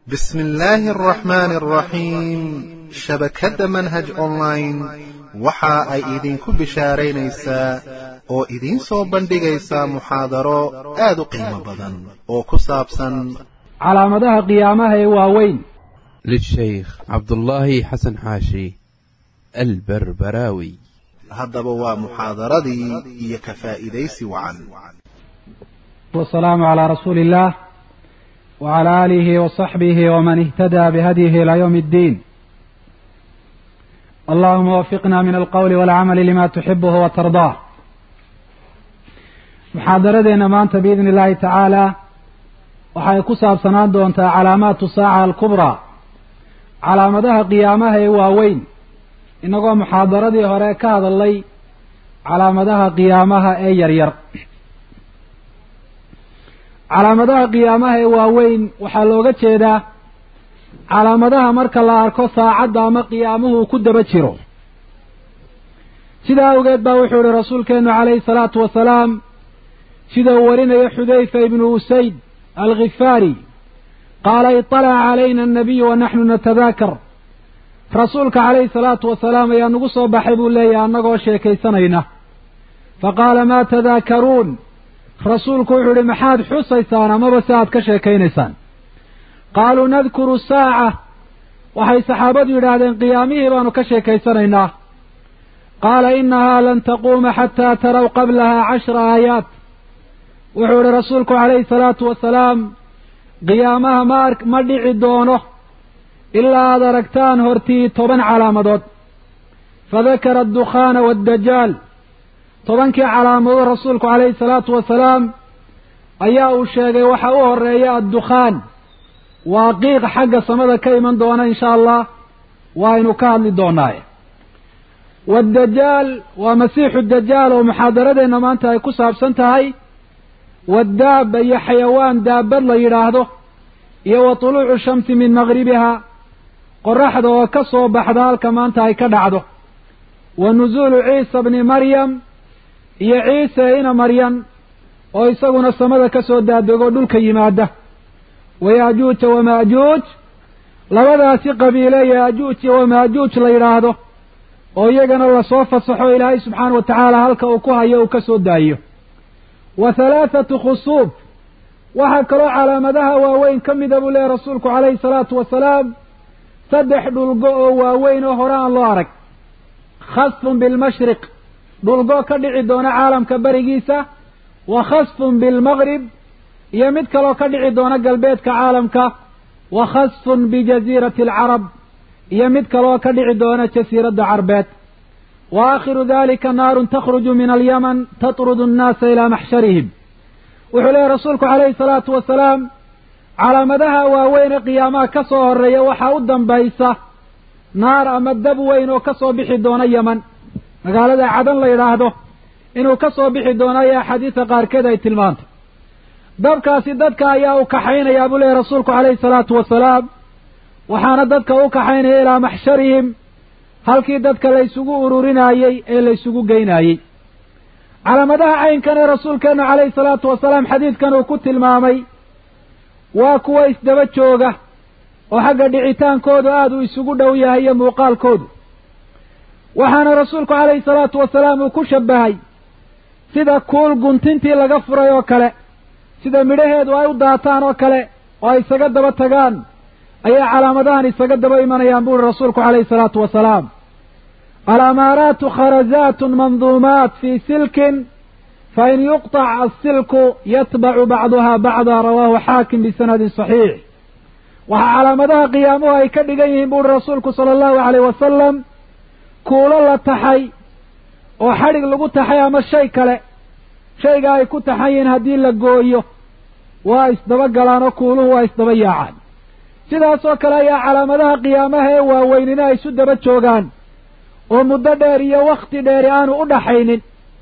بسم الله الرحمن الرحيم shabakadda manhaj online waxa ay idinku bishaaraynaysaa oo idiin soo bandhigaysaa muxaadaro aad u qiimo badan oo ku saabsan calaamadaha qiyaamaha ee waaweyn للشيخ عبد الله حسن حاشي البربراوي haddaba waa muxaadaradii iyo ka faa'iidaysi wacan والسلام على رسول الله وعلى آله وصحبه ومن اهتدى بهديه إلى يوم الدين اللهم وفقنا من القول والعمل لما تحبه وترضاه muxaadaradeena maanta biidni illaahi tacaala waxay ku saabsanaan doontaa calaamaatu saaca alkubraa calaamadaha qiyaamaha ee waaweyn innagoo muxaadaradii hore ka hadalnay calaamadaha qiyaamaha ee yaryar calaamadaha qiyaamaha ee waaweyn waxaa looga jeedaa calaamadaha marka la arko saacadda ama qiyaamuhu ku daba jiro sidaa awgeed baa wuxuu ihi rasuulkeennu calayhi salaatu wasalaam sida uu warinayo xudayfa ibnu usayd alkhifaari qaala iطalaca calayna annabiyu wa naxnu natadaakar rasuulka calayhi salaatu wasalaam ayaa nagu soo baxay buu leeyahay annagoo sheekaysanayna faqaala maa tadaakaruun rasuulku wuxuu idhi maxaad xusaysaan amaba si aad ka sheekaynaysaan qaaluu nadkuru saaca waxay saxaabadu yidhaahdeen qiyaamihii baanu ka sheekaysanaynaa qaala innahaa lan taquuma xataa taraw qablahaa cashra aayaat wuxuu idhi rasuulku calayhi salaatu wasalaam qiyaamaha ma ar ma dhici doono ilaa aad aragtaan hortii toban calaamadood fadakara addukhaana waaddajaal tobankii calaamadood rasuulku calayhi salaatu wasalaam ayaa uu sheegay waxa u horeeya addukhaan waa qiiq xagga samada ka iman doona insha allah waaynu ka hadli doonaaye waaddajaal waa masiixu dajaal oo muxaadaradeenna maanta ay ku saabsan tahay waddaaba iyo xayawaan daabad la yidhaahdo iyo wa tuluucu shamsi min maqribiha qoraxda oo ka soo baxda halka maanta ay ka dhacdo wa nusuulu ciisa bni maryam iyo ciise ina maryam oo isaguna samada ka soo daadego dhulka yimaada wa yaajuuja wamaajuuj labadaasi qabiile yaajuuj iyo wamaajuuj la yidhaahdo oo iyagana lasoo fasaxo ilaahay subxaana wa tacaala halka uu ku hayo uu ka soo daayo wa halaathatu khusuub waxaa kaloo calaamadaha waaweyn ka mida buu leehay rasuulku calayhi salaatu wasalaam saddex dhulgo oo waaweyn oo hore aan loo arag khasfun bilmashriq dhulgo ka dhici doona caalamka berigiisa wa khasfun bilmaqrib iyo mid kaloo ka dhici doona galbeedka caalamka wa khasfun bijaziirati alcarab iyo mid kaloo ka dhici doona jasiiradda carbeed wa aakhiru dalika naarun takhruju min alyaman tatrudu annaasa ilaa maxsharihim wuxuu leehay rasuulku calayhi salaatu wasalaam calaamadaha waaweyne qiyaamaha ka soo horeeya waxaa u dambaysa naar ama dab weyn oo ka soo bixi doona yeman magaalada cadan la yidhaahdo inuu ka soo bixi doono ayaa axaadiisa qaarkeed ay tilmaantay dabkaasi dadka ayaa u kaxaynayaa buu leehay rasuulku calayhi salaatu wasalaam waxaana dadka u kaxaynaya ilaa maxsharihim halkii dadka laysugu ururinaayey ee laysugu geynaayey calaamadaha caynkan ee rasuulkeennu calayhi salaatu wasalaam xadiidkan uu ku tilmaamay waa kuwa isdaba jooga oo xagga dhicitaankoodu aada uu isugu dhow yahay iyo muuqaalkoodu waxaana rasuulku calayhi salaatu wasalaam uu ku shabbahay sida kuul guntintii laga furay oo kale sida midhaheedu ay u daataan oo kale oo ay isaga daba tagaan ayaa calaamadahan isaga daba imanayaan buuri rasuulku calayhi salaatu wasalaam alamaaraatu kharazaatun manduumaat fii silkin fain yuqطac asilku yatbacu bacduha bacda rawaahu xaakim bisanadin saxiix waxaa calaamadaha qiyaamuhu ay ka dhigan yihiin buuri rasuulku sala allahu alayh wasalam kuulo la taxay oo xadhig lagu taxay ama shay kale shayga ay ku taxan yihiin haddii la gooyo waa isdaba galaan oo kuuluhu waa isdaba yaacaan sidaasoo kale ayaa calaamadaha qiyaamaha ee waaweynina ay isu daba joogaan oo muddo dheer iyo wakhti dheeri aanu u dhaxaynin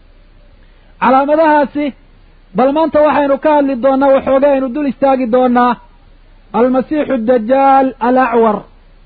calaamadahaasi bal maanta waxaynu ka hadli doonnaa waxooga aynu dul istaagi doonnaa almasiixu dajaal alacwar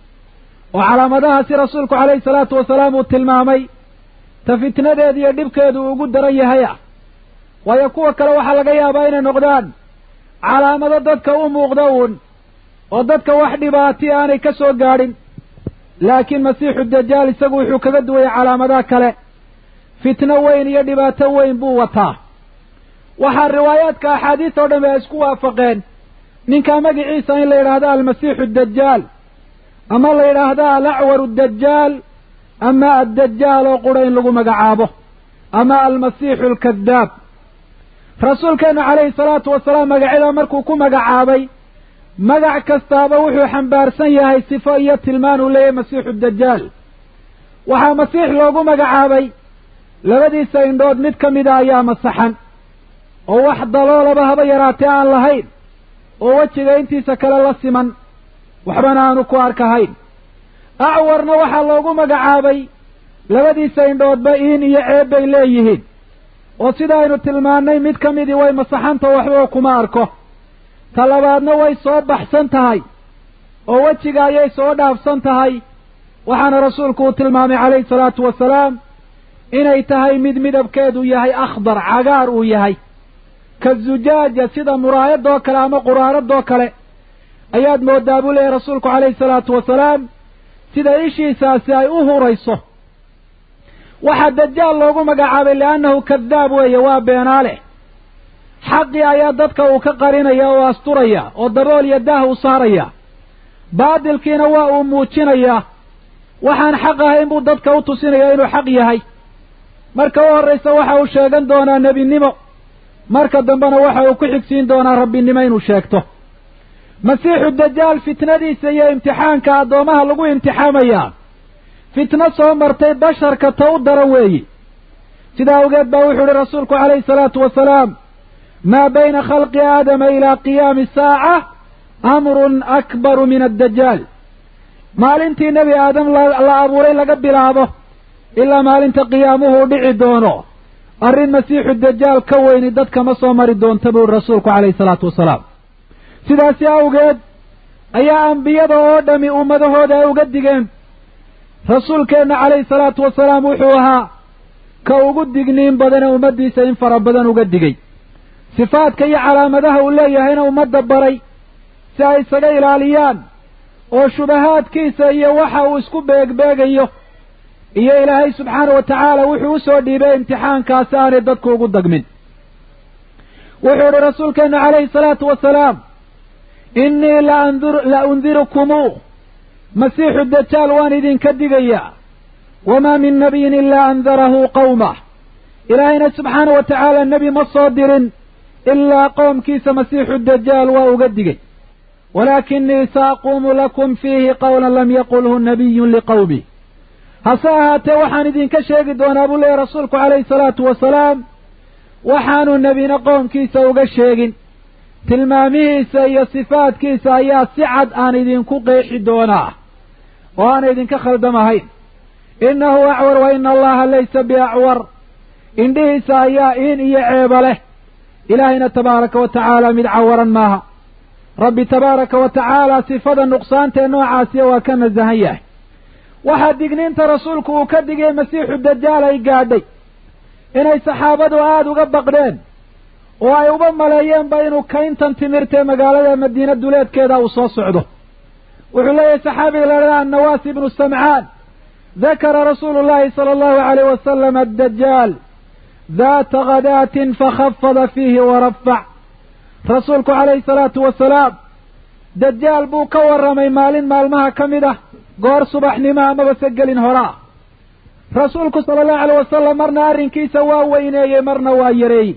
oo calaamadahaasi rasuulku calayhi salaatu wasalaam uu tilmaamay ta fitnadeeda iyo dhibkeedu uu ugu daran yahay ah waayo kuwa kale waxaa laga yaabaa inay noqdaan calaamado dadka u muuqda uun oo dadka wax dhibaati aanay ka soo gaadhin laakiin masiixu dajaal isagu wuxuu kaga duwayay calaamadaha kale fitno weyn iyo dhibaato weyn buu wataa waxaa riwaayaadka axaadiis oo dhammi ay isku waafaqeen ninkaa magiciisa in la yidhaahdo almasiixu dajaal ama la yidhaahdo alacwaru dajaal ama addajaal oo qura in lagu magacaabo ama almasiixu alkadaab rasuulkeennu calayhi salaatu wasalaam magacyada markuu ku magacaabay magac kastaaba wuxuu xambaarsan yahay sifo iyo tilmaan uu leeyahay masiixu dajaal waxaa masiix loogu magacaabay labadiisa indhood mid ka mida ayaa masaxan oo wax daloolaba haba yaraatee aan lahayn oo wejiga intiisa kale la siman waxbana aanu ku arkahayn acwarna waxaa loogu magacaabay labadiisa indhoodba iin iyo ceeb bay leeyihiin oo sidaaynu tilmaannay mid ka midii way masaxanta waxbaba kuma arko ta labaadna way soo baxsan tahay oo wejiga ayay soo dhaafsan tahay waxaana rasuulku uu tilmaamay calayhi salaatu wasalaam inay tahay mid midabkeedu yahay akhdar cagaar uu yahay ka zujaaja sida muraayadoo kale ama quraaradoo kale ayaad moodaa buu leeyahy rasuulku calayhi salaatu wasalaam sida ishiisaasi ay u hurayso waxaa dajaal loogu magacaabay liannahu kadaab weeye waa beenaale xaqii ayaa dadka uu ka qarinaya oo asturaya oo dabool iyo daah u saaraya baadilkiina waa uu muujinayaa waxaan xaq ahayn buu dadka u tusinaya inuu xaq yahay marka u horraysa waxa uu sheegan doonaa nebinimo marka dambena waxa uu ku xigsiin doonaa rabbinimo inuu sheegto masiixu dajaal fitnadiisa iyo imtixaanka addoomaha lagu imtixaamayaa fitno soo martay basharka ta u daran weeyi sidaa awgeed baa wuxuu ihi rasuulku calayhi salaatu wasalaam maa bayna khalqi aadama ilaa qiyaami saaca amrun akbaru min addajaal maalintii nebi aadam la abuuray laga bilaabo ilaa maalinta qiyaamuhu u dhici doono arrin masiixu dajaal ka weyni dadka ma soo mari doonta buu rasuulku calayhi salaatu wasalaam sidaasi awgeed ayaa ambiyada oo dhami ummadahooda ay uga digeen rasuulkeenna calayhi salaatu wasalaam wuxuu ahaa ka ugu digniin badane ummaddiisa in fara badan uga digay sifaadka iyo calaamadaha uu leeyahayna ummadda baray si ay isaga ilaaliyaan oo shubahaadkiisa iyo waxa uu isku beegbeegayo iyo ilaahay subxaana wa tacaala wuxuu u soo dhiibay imtixaankaasi aanay dadku ugu dagmin wuxuu idhi rasuulkeennu calayhi salaatu wasalaam innii la undirukumuu masiixu dajaal waan idinka digayaa wamaa min nabiyin ilaa andarahu qawmah ilaahayna subxaana wa tacaala nebi ma soo dirin ilaa qoomkiisa masiixu dajaal waa uga digay walaakinii saaquumu lakum fiihi qawlan lam yaqulhu nabiyun liqawmih hase ahaatee waxaan idinka sheegi doonaa buu leeyahy rasuulku calayhi salaatu wasalaam waxaanu nebina qoomkiisa uga sheegin tilmaamihiisa iyo sifaadkiisa ayaa si cad aan idinku qeexi doonaa oo aana idinka khaldamahayn innahu acwar wa ina allaha laysa biacwar indhihiisa ayaa iin iyo ceeba leh ilaahayna tabaaraka wa tacaala mid cawaran maaha rabbi tabaaraka wa tacaala sifada nuqsaantee noocaasiya waa ka nasahan yahay waxaa digniinta rasuulku uu ka digay masiixu dajaal ay gaadhay inay saxaabadu aada uga baqdeen oo ay uba maleeyeenba inuu kayntan timirtee magaalada madiina duleedkeeda uu soo socdo wuxuu leeyahay saxaabiga ladhaha annawaas ibnu samcaan dakara rasuulu llahi sala allahu alayh wasalam addajaal daata khadaatin fakhafada fiihi warafac rasuulku calayhi salaatu wasalaam dajaal buu ka warramay maalin maalmaha ka mid ah goor subaxnimo amaba se gelin horaa rasuulku sala allahu alayh wasalam marna arrinkiisa waa weyneeyey marna waa yareeyey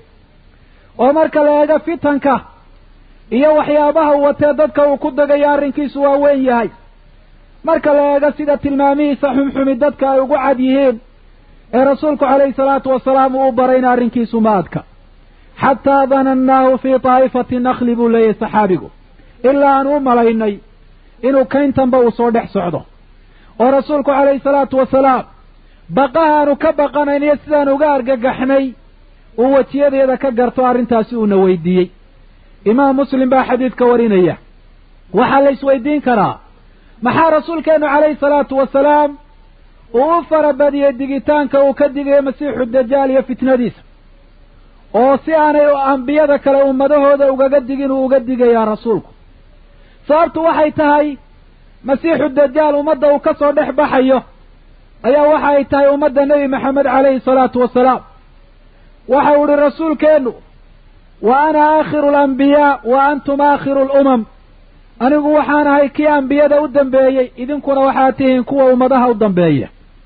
oo marka la eego fitanka iyo waxyaabaha uu watee dadka uu ku degayo arrinkiisu waa weyn yahay marka la eego sida tilmaamihiisa xumxumi dadka ay ugu cad yihiin ee rasuulku calayhi salaatu wasalaam uu u barayna arrinkiisu ma adka xataa danannaahu fii taa'ifati nakli buu leeyahay saxaabigu ilaa aan u malaynay inuu kayntanba uu soo dhex socdo oo rasuulku calayhi salaatu wasalaam baqahaanu ka baqanayniyo sidaan uga argagaxnay uu wejiyadeeda ka garto arrintaasi uuna weydiiyey imaam muslim baa xadiidka warinaya waxaa la isweydiin karaa maxaa rasuulkeennu calayhi salaatu wasalaam uu u farabadiyey digitaanka uu ka digayo masiixu dajaal iyo fitnadiisa oo si aanay ambiyada kale ummadahooda ugaga digin uu uga digayaa rasuulku sababtu waxay tahay masiixu dajaal ummadda uu ka soo dhex baxayo ayaa waxa ay tahay ummadda nebi maxamed calayhi salaatu wasalaam waxa uu ihi rasuulkeennu wa ana aakhiru alambiyaa wa antum aakhiru alumam anigu waxaan ahay kii ambiyada u dambeeyey idinkuna waxaad tihiin kuwa ummadaha u dambeeya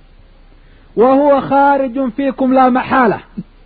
wa huwa khaarijun fiikum laa maxaala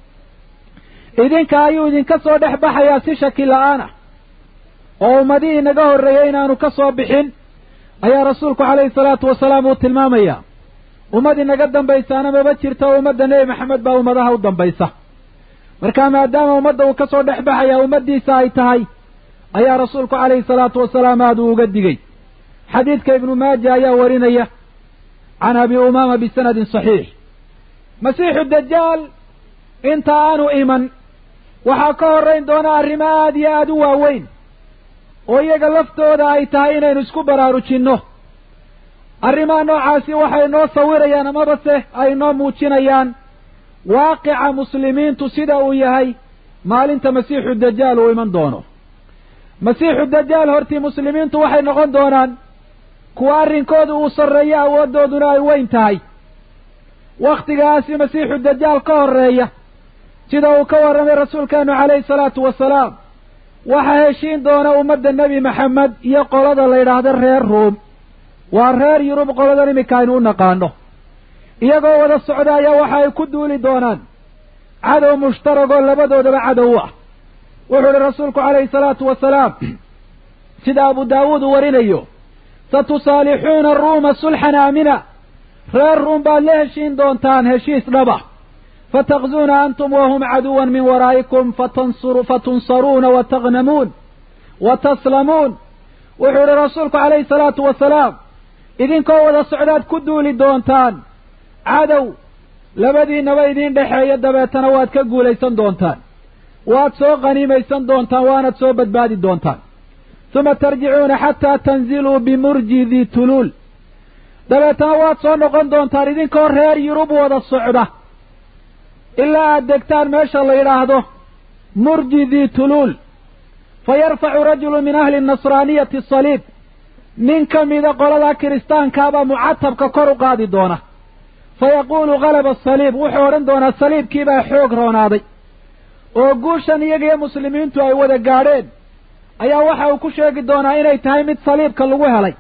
idinka ayuu idinka soo dhex baxayaa si shaki la-aan ah oo ummadihii naga horreeyey inaanu ka soo bixin ayaa rasuulku calayhi salaatu wasalaam uu tilmaamayaa ummadii naga dambaysaana maba jirto oo ummadda nebi maxamed baa ummadaha u dambaysa marka maadaama ummadda uu ka soo dhex baxayaa ummaddiisa ay tahay ayaa rasuulku calayhi salaatu wasalaam aada uu uga digey xadiidka ibnu maaja ayaa warinaya can abi umaama bisanadin saxiix masiixu dajaal inta aanu iman waxaa ka horrayn doona arrimo aada iyo aada u waaweyn oo iyaga laftooda ay tahay inaynu isku baraarujinno arrimaha noocaasi waxay noo sawirayaan amabase ay noo muujinayaan waaqica muslimiintu sida uu yahay maalinta masiixu dajaal uu iman doono masiixu dajaal hortii muslimiintu waxay noqon doonaan kuwa arrinkooda uu sarreeyo awooddooduna ay weyn tahay wakhtigaasi masiixu dajaal ka horreeya sida uu ka warramay rasuulkeenu calayhi salaatu wasalaam waxaa heshiin doona ummadda nebi maxamed iyo qolada la yidhaahdo reer ruum waa reer yurub qoladan iminka aynu u naqaano iyagoo wada socda ayaa waxa ay ku duuli doonaan cadow mushtaragoo labadoodaba cadow ah wuxuu ihi rasuulku calayhi salaatu wasalaam sida abu daawuud uu warinayo satusaalixuuna ruuma sulxan aamina reer ruum baad la heshiin doontaan heshiis dhaba fatakzuuna antum wahum caduwan min waraa'ikum fatunsaruuna wa tagnamuun wa taslamuun wuxuu ihi rasuulku calayhi salaatu wasalaam idinkoo wada socdaad ku duuli doontaan cadow labadiinaba idiin dhexeeya dabeetana waad ka guulaysan doontaan waad soo qaniimaysan doontaan waanad soo badbaadi doontaan uma tarjicuuna xataa tanziluu bimurji dii tuluul dabeetana waad soo noqon doontaan idinkoo reer yurub wada socda ilaa aad degtaan meesha la yidhaahdo murji dii tuluul fa yarfacu rajulu min ahli nasraaniyati asaliib nin ka mida qolada kiristaankaabaa mucatabka kor u qaadi doona fa yaquulu galaba asaliib wuxuu odhan doonaa saliibkiibaa xoog roonaaday oo guushan iyaga iyo muslimiintu ay wada gaadheen ayaa waxa uu ku sheegi doonaa inay tahay mid saliibka lagu helay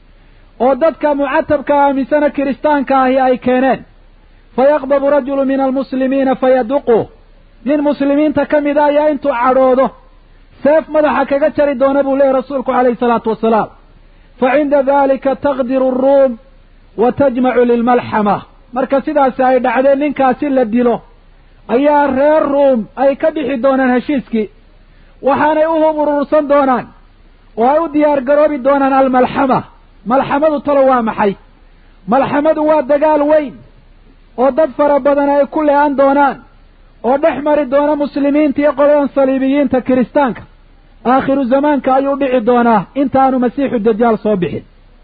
oo dadka mucatabka aaminsana kiristaanka ahi ay keeneen fa yaqdabu rajulu min almuslimiina fayaduqu nin muslimiinta ka mida ayaa intuu cadhoodo seef madaxa kaga jari doona buu leeyahy rasuulku calayhi salaatu wasalaam fa cinda dalika taqdiru aruum wa tajmacu lilmalxama marka sidaasi ay dhacdeen ninkaasi la dilo ayaa reer ruum ay ka bixi doonaan heshiiskii waxaanay u hub urursan doonaan oo ay u diyaar garoobi doonaan almalxama malxamadu talo waa maxay malxamadu waa dagaal weyn oo dad fara badan ay ku le-an doonaan oo dhex mari doona muslimiinta iyo qoladan saliibiyiinta kiristaanka aakhiru zamaanka ayuu dhici doonaa intaanu masiixu dajaal soo bixin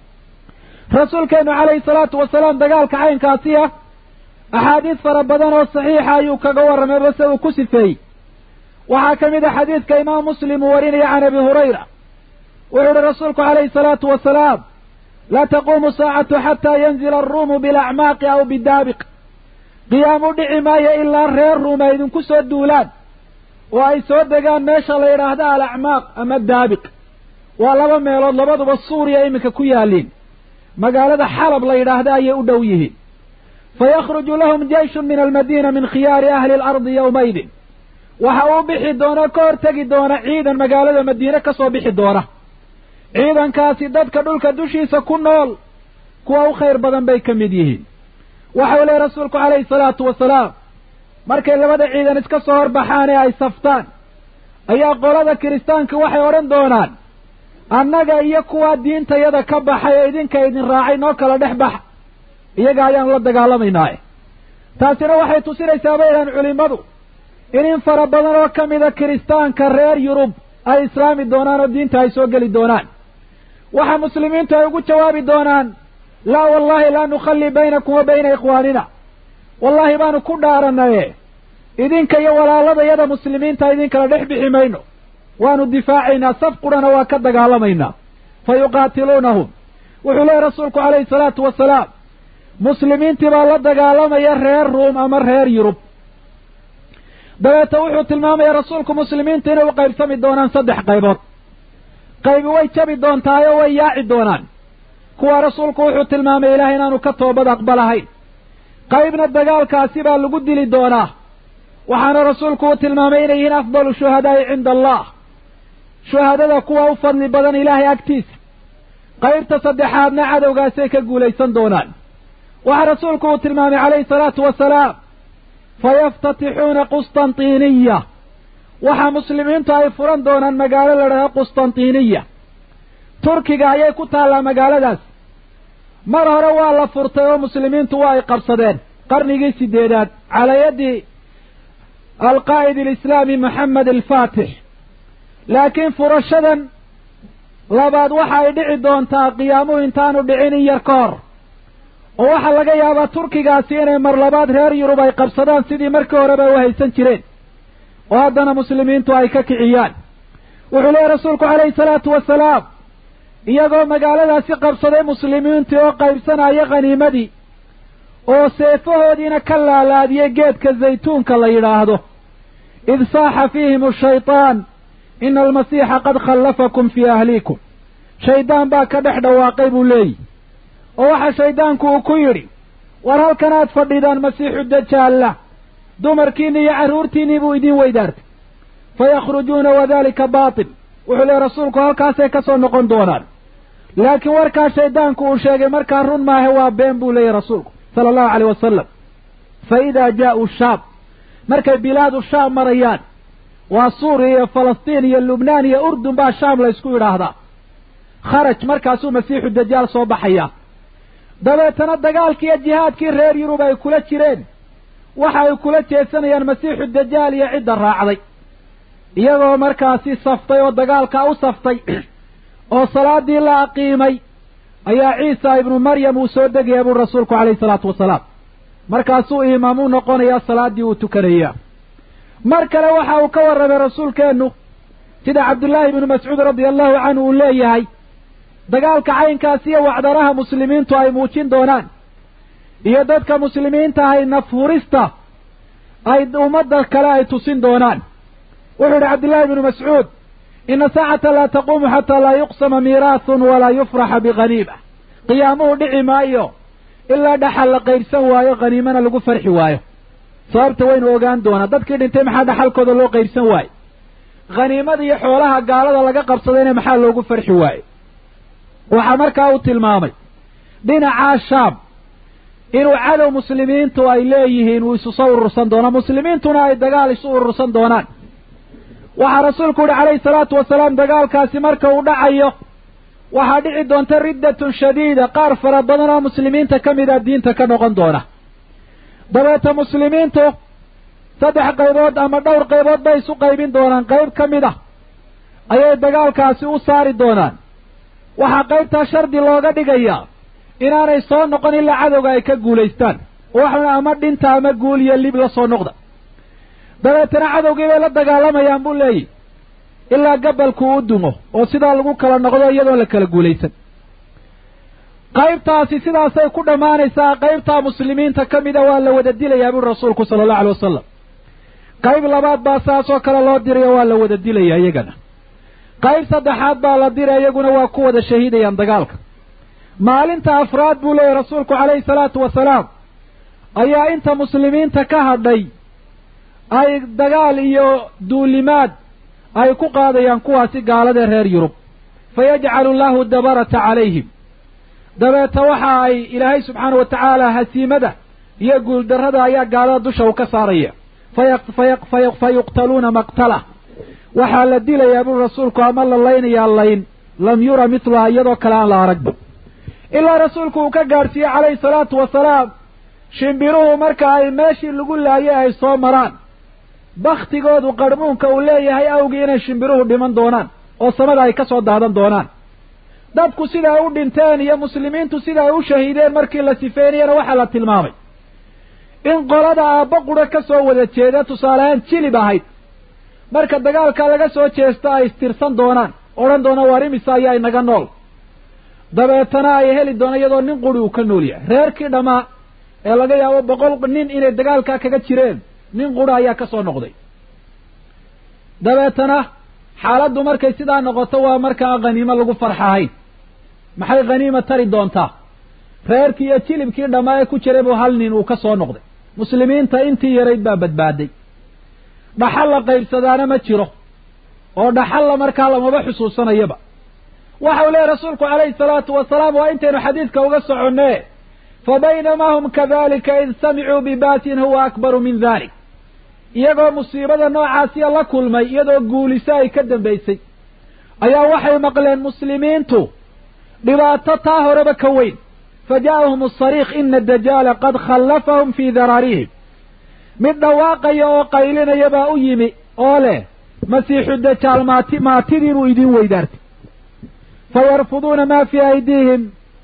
rasuulkeenu calayhi salaatu wasalaam dagaalka caynkaasi ah axaadiis fara badan oo saxiixa ayuu kaga warramay base uu ku sifeeyey waxaa ka mid a xadiidka imaam muslim uu warinaya can abi hurayra wuxuu uhi rasuulku calayhi salaatu wasalaam laa taquumu saacatu xataa yanzila aruumu bilacmaaqi aw bidaabiq qiyaam u dhici maayo ilaa reer ruum ay idinku soo duulaan oo ay soo degaan meesha la yidhaahdo alacmaaq ama daabiq waa laba meelood labaduba suuriya iminka ku yaaliin magaalada xalab la yidhaahda ayay u dhow yihiin fayakhruju lahum jeyshun min almadiina min khiyaari ahli alardi yowmaydin waxa uu bixi doona ka hortegi doona ciidan magaalada madiine ka soo bixi doona ciidankaasi dadka dhulka dushiisa ku nool kuwa u khayr badan bay ka mid yihiin waxau leehy rasuulku calayhi salaatu wasalaam markay labada ciidan iska soo horbaxaan ee ay saftaan ayaa qolada kiristaanka waxay odhan doonaan annaga iyo kuwaa diintayada ka baxay ee idinka idin raacay noo kala dhex baxa iyaga ayaanu la dagaalamaynaaye taasina waxay tusinaysaa bay idhahan culimmadu in in fara badan oo ka mida kiristaanka reer yurub ay islaami doonaan oo diinta ay soo geli doonaan waxa muslimiintu ay ugu jawaabi doonaan laa wallahi laa nukhallii baynakum wa bayna ikhwaanina wallaahi baanu ku dhaaranaye idinka iyo walaaladayada muslimiinta idinkala dhex bixi mayno waanu difaacaynaa saf qurana waa ka dagaalamaynaa fa yuqaatiluunahum wuxuu leehay rasuulku calayhi salaatu wasalaam muslimiintii baa la dagaalamaya reer ruum ama reer yurub dabeeta wuxuu tilmaamaya rasuulku muslimiinta inay u qaybsami doonaan saddex qaybood qaybi way jabi doontaayoo way yaaci doonaan kuwa rasuulku wuxuu tilmaamay ilaah inaanu ka toobad aqbalahayn qaybna dagaalkaasi baa lagu dili doonaa waxaana rasuulku uu tilmaamay inay yihiin afdalu shuhadaa'i cinda allah shuhadada kuwa u fadli badan ilaahay agtiisa qaybta saddexaadna cadowgaasay ka guulaysan doonaan waxaa rasuulku uu tilmaamay calayhi salaatu wasalaam fayaftatixuuna qustantiniya waxa muslimiintu ay furan doonaan magaalo la dhahdo qustantiniya turkiga ayay ku taallaa magaaladaas mar hore waa la furtay oo muslimiintu waa ay qabsadeen qarnigii sideedaad calaa yaddi alqaa'id alislaami moxamed alfaatix laakiin furashadan labaad waxa ay dhici doontaa qiyaamuhu intaanu dhicin in yar ka hor oo waxaa laga yaabaa turkigaasi inay mar labaad reer yurub ay qabsadaan sidii markii horeba u haysan jireen oo haddana muslimiintu ay ka kiciyaan wuxuu leehay rasuulku calayhi salaatu wasalaam iyagoo magaaladaasi qabsaday muslimiintii oo qaybsanaya khaniimadii oo seefahoodiina ka laalaadiyey geedka zaytuunka la yidhaahdo id saaxa fiihim ashaytaan ina almasiixa qad khallafakum fii ahliikum shaydaan baa ka dhex dhawaaqay buu leeyihi oo waxa shayddaanku uu ku yidhi war halkan aad fadhidaan masiixu dajaalla dumarkiinni iyo carruurtiinnii buu idiin weydaartay fayakhrujuuna wadalika baatil wuxuu leehy rasuulku halkaasay ka soo noqon doonaan laakiin warkaa shayddaanku uu sheegay markaa run maahe waa been buu leeyahy rasuulku sala allahu caleyh wasalam fa idaa jaa'uu shaam markay bilaadu shaam marayaan waa suuriya iyo falastiin iyo lubnaan iyo urdun baa shaam la ysku yidhaahdaa kharaj markaasuu masiixu dajaal soo baxayaa dabeetana dagaalkii iyo jihaadkii reer yurub ay kula jireen waxa ay kula jeesanayaan masiixu dajaal iyo cidda raacday iyagoo markaasi saftay oo dagaalkaa u saftay oo salaadii la aqiimay ayaa ciisa ibnu maryam uu soo degaya buu rasuulku calayhi salaatu wasalaam markaasuu imaam u noqonayaa salaaddii uu tukanayaa mar kale waxa uu ka warramay rasuulkeennu sida cabdullaahi ibnu mascuud radia allahu canhu uu leeyahay dagaalka caynkaas iyo wacdaraha muslimiintu ay muujin doonaan iyo dadka muslimiinta ahay nafhurista ay ummadda kale ay tusin doonaan wuxuu yidhi cabdullaahi ibnu mascuud ina saacata laa taquumu xataa laa yuqsama miiraathun walaa yufraxa bikhaniima qiyaamuhu dhici maayo ilaa dhaxal la qaybsan waayo khaniimana lagu farxi waayo sababta waynu ogaan doonaa dadkii dhintay maxaa dhaxalkooda loo qaybsan waaye khaniimada iyo xoolaha gaalada laga qabsadayna maxaa loogu farxi waaye waxaa markaa uu tilmaamay dhinacaa shaam inuu cadow muslimiintu ay leeyihiin uu isu soo urursan doono muslimiintuna ay dagaal isu urursan doonaan waxaa rasuulku yihi calayhi salaatu wasalaam dagaalkaasi marka uu dhacayo waxaa dhici doonta riddatun shadiida qaar fara badan oo muslimiinta ka mid a diinta ka noqon doona dabeeta muslimiintu saddex qaybood ama dhowr qaybood bay isu qaybin doonaan qayb ka mid ah ayay dagaalkaasi u saari doonaan waxaa qaybtaa shardi looga dhigayaa inaanay soo noqon ilaa cadowga ay ka guulaystaan waxuna ama dhinta ama guul iyo lib la soo noqda dabeetana cadowgii bay la dagaalamayaan buu leeyihi ilaa gabalku u dumo oo sidaa lagu kala noqdo iyadoon la kala guulaysan qaybtaasi sidaasay ku dhammaanaysaa qaybtaa muslimiinta ka mida waa la wada dilayaa buri rasuulku sala allahu alay wasalam qayb labaad baa saasoo kale loo dirayo waa la wada dilaya iyagana qayb saddexaad baa la diray iyaguna waa ku wada shahiidayaan dagaalka maalinta afraad buu leeyahy rasuulku calayhi salaatu wasalaam ayaa inta muslimiinta ka hadhay ay dagaal iyo duulimaad ay ku qaadayaan kuwaasi gaaladee reer yurub fa yajcalu allahu dabarata calayhim dabeeta waxa ay ilaahay subxaana wa tacaala hasiimada iyo guuldarrada ayaa gaalada dusha u ka saaraya fa yuqtaluuna maqtala waxaa la dilayaa buri rasuulku ama la laynayaa layn lam yura mitluha iyadoo kale aan la aragba ilaa rasuulku uu ka gaadhsiiyey calayhi salaatu wasalaam shimbiruhu marka ay meeshii lagu laayay ay soo maraan baktigoodu qarhmuunka uu leeyahay awgii inay shimbiruhu dhiman doonaan oo samada ay ka soo daadan doonaan dadku sida ay u dhinteen iyo muslimiintu sida ay u shahiideen markii la sifeynayana waxaa la tilmaamay in qolada aabba qura ka soo wada jeeda tusaaleahaan jilib ahayd marka dagaalka laga soo jeesto ay istirsan doonaan odhan doona waar imisa ayaa inaga nool dabeetana ay heli doono iyadoo nin quri uu ka nool yahay reerkii dhammaa ee laga yaabo boqol nin inay dagaalkaa kaga jireen nin qura ayaa ka soo noqday dabeetana xaaladdu markay sidaa noqoto waa markaa khaniimo lagu farxahayn maxay khaniima tari doontaa reerkii iyo jilibkii dhammaa ee ku jiray buu hal nin uu ka soo noqday muslimiinta intii yarayd baa badbaaday dhaxal la qaybsadaana ma jiro oo dhaxalla markaa lamaba xusuusanayaba waxa uu leehay rasuulku calayhi salaatu wasalaam waa intaynu xadiidka uga soconee fa baynamaa hum kadalika id samicuu bibaatin huwa akbaru min dalik iyagoo musiibada noocaasiya la kulmay iyadoo guuliso ay ka dambaysay ayaa waxay maqleen muslimiintu dhibaato taa horeba ka weyn fa ja'ahum asariikh ina adajaala qad khallafahum fii daraarihim mid dhawaaqaya oo qaylinaya baa u yimi oo leh masiixu dajaal maati maatidii buu idiin weydaartay fayarfuduuna maa fii aydiihim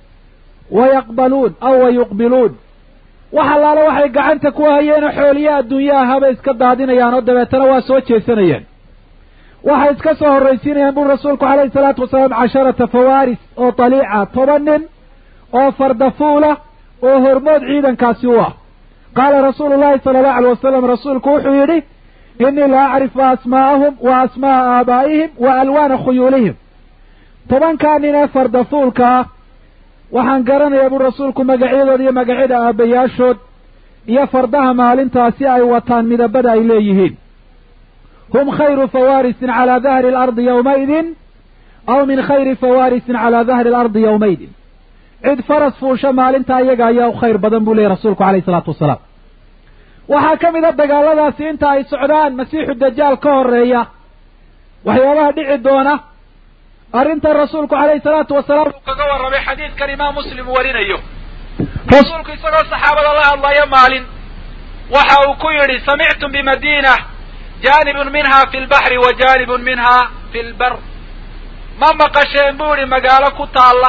wayaqbaluun aw wayuqbiluun wax allaale waxay gacanta ku hayeenoo xooliya adduunyaha habay iska daadinayaan oo dabeetana waa soo jeesanayaan waxay iska soo horraysiinayaan buri rasuulku calayhi salaatu wasalaam casharata fawaaris oo taliica toban nin oo fardafuula oo hormood ciidankaasi u ah qaala rasuulu llahi sala allahu alay wasalam rasuulku wuxuu yidhi innii la acrifu asmaa'ahum wa asmaa'a aabaa'ihim wa alwaana khuyuulihim tobankaa nin ee fardafuulka ah waxaan garanayaa buu rasuulku magacyadooda iyo magacyada aabbayaashood iyo fardaha maalintaasi ay wataan midabada ay leeyihiin hum khayru fawaarisin calaa dahri alardi yowmaydin aw min khayri fawaarisin calaa dahri alardi yowmaydin cid faras fuusha maalintaa iyaga ayaa u khayr badan buu leeyay rasuulku calayhi isalaatu wasalaam waxaa ka mid a dagaaladaasi inta ay socdaan masiixu dajaal ka horeeya waxyaabaha dhici doona arrintan rasuulku calayhi salaatu wasalaam uu kaga warramay xadiidkan imaam muslim warinayo rasuulku isagoo saxaabada la hadlaya maalin waxa uu ku yidhi samictum bimadiina jaanibun minha fi lbaxri wa jaanibun minha fi lbar ma maqasheen buu idhi magaalo ku taalla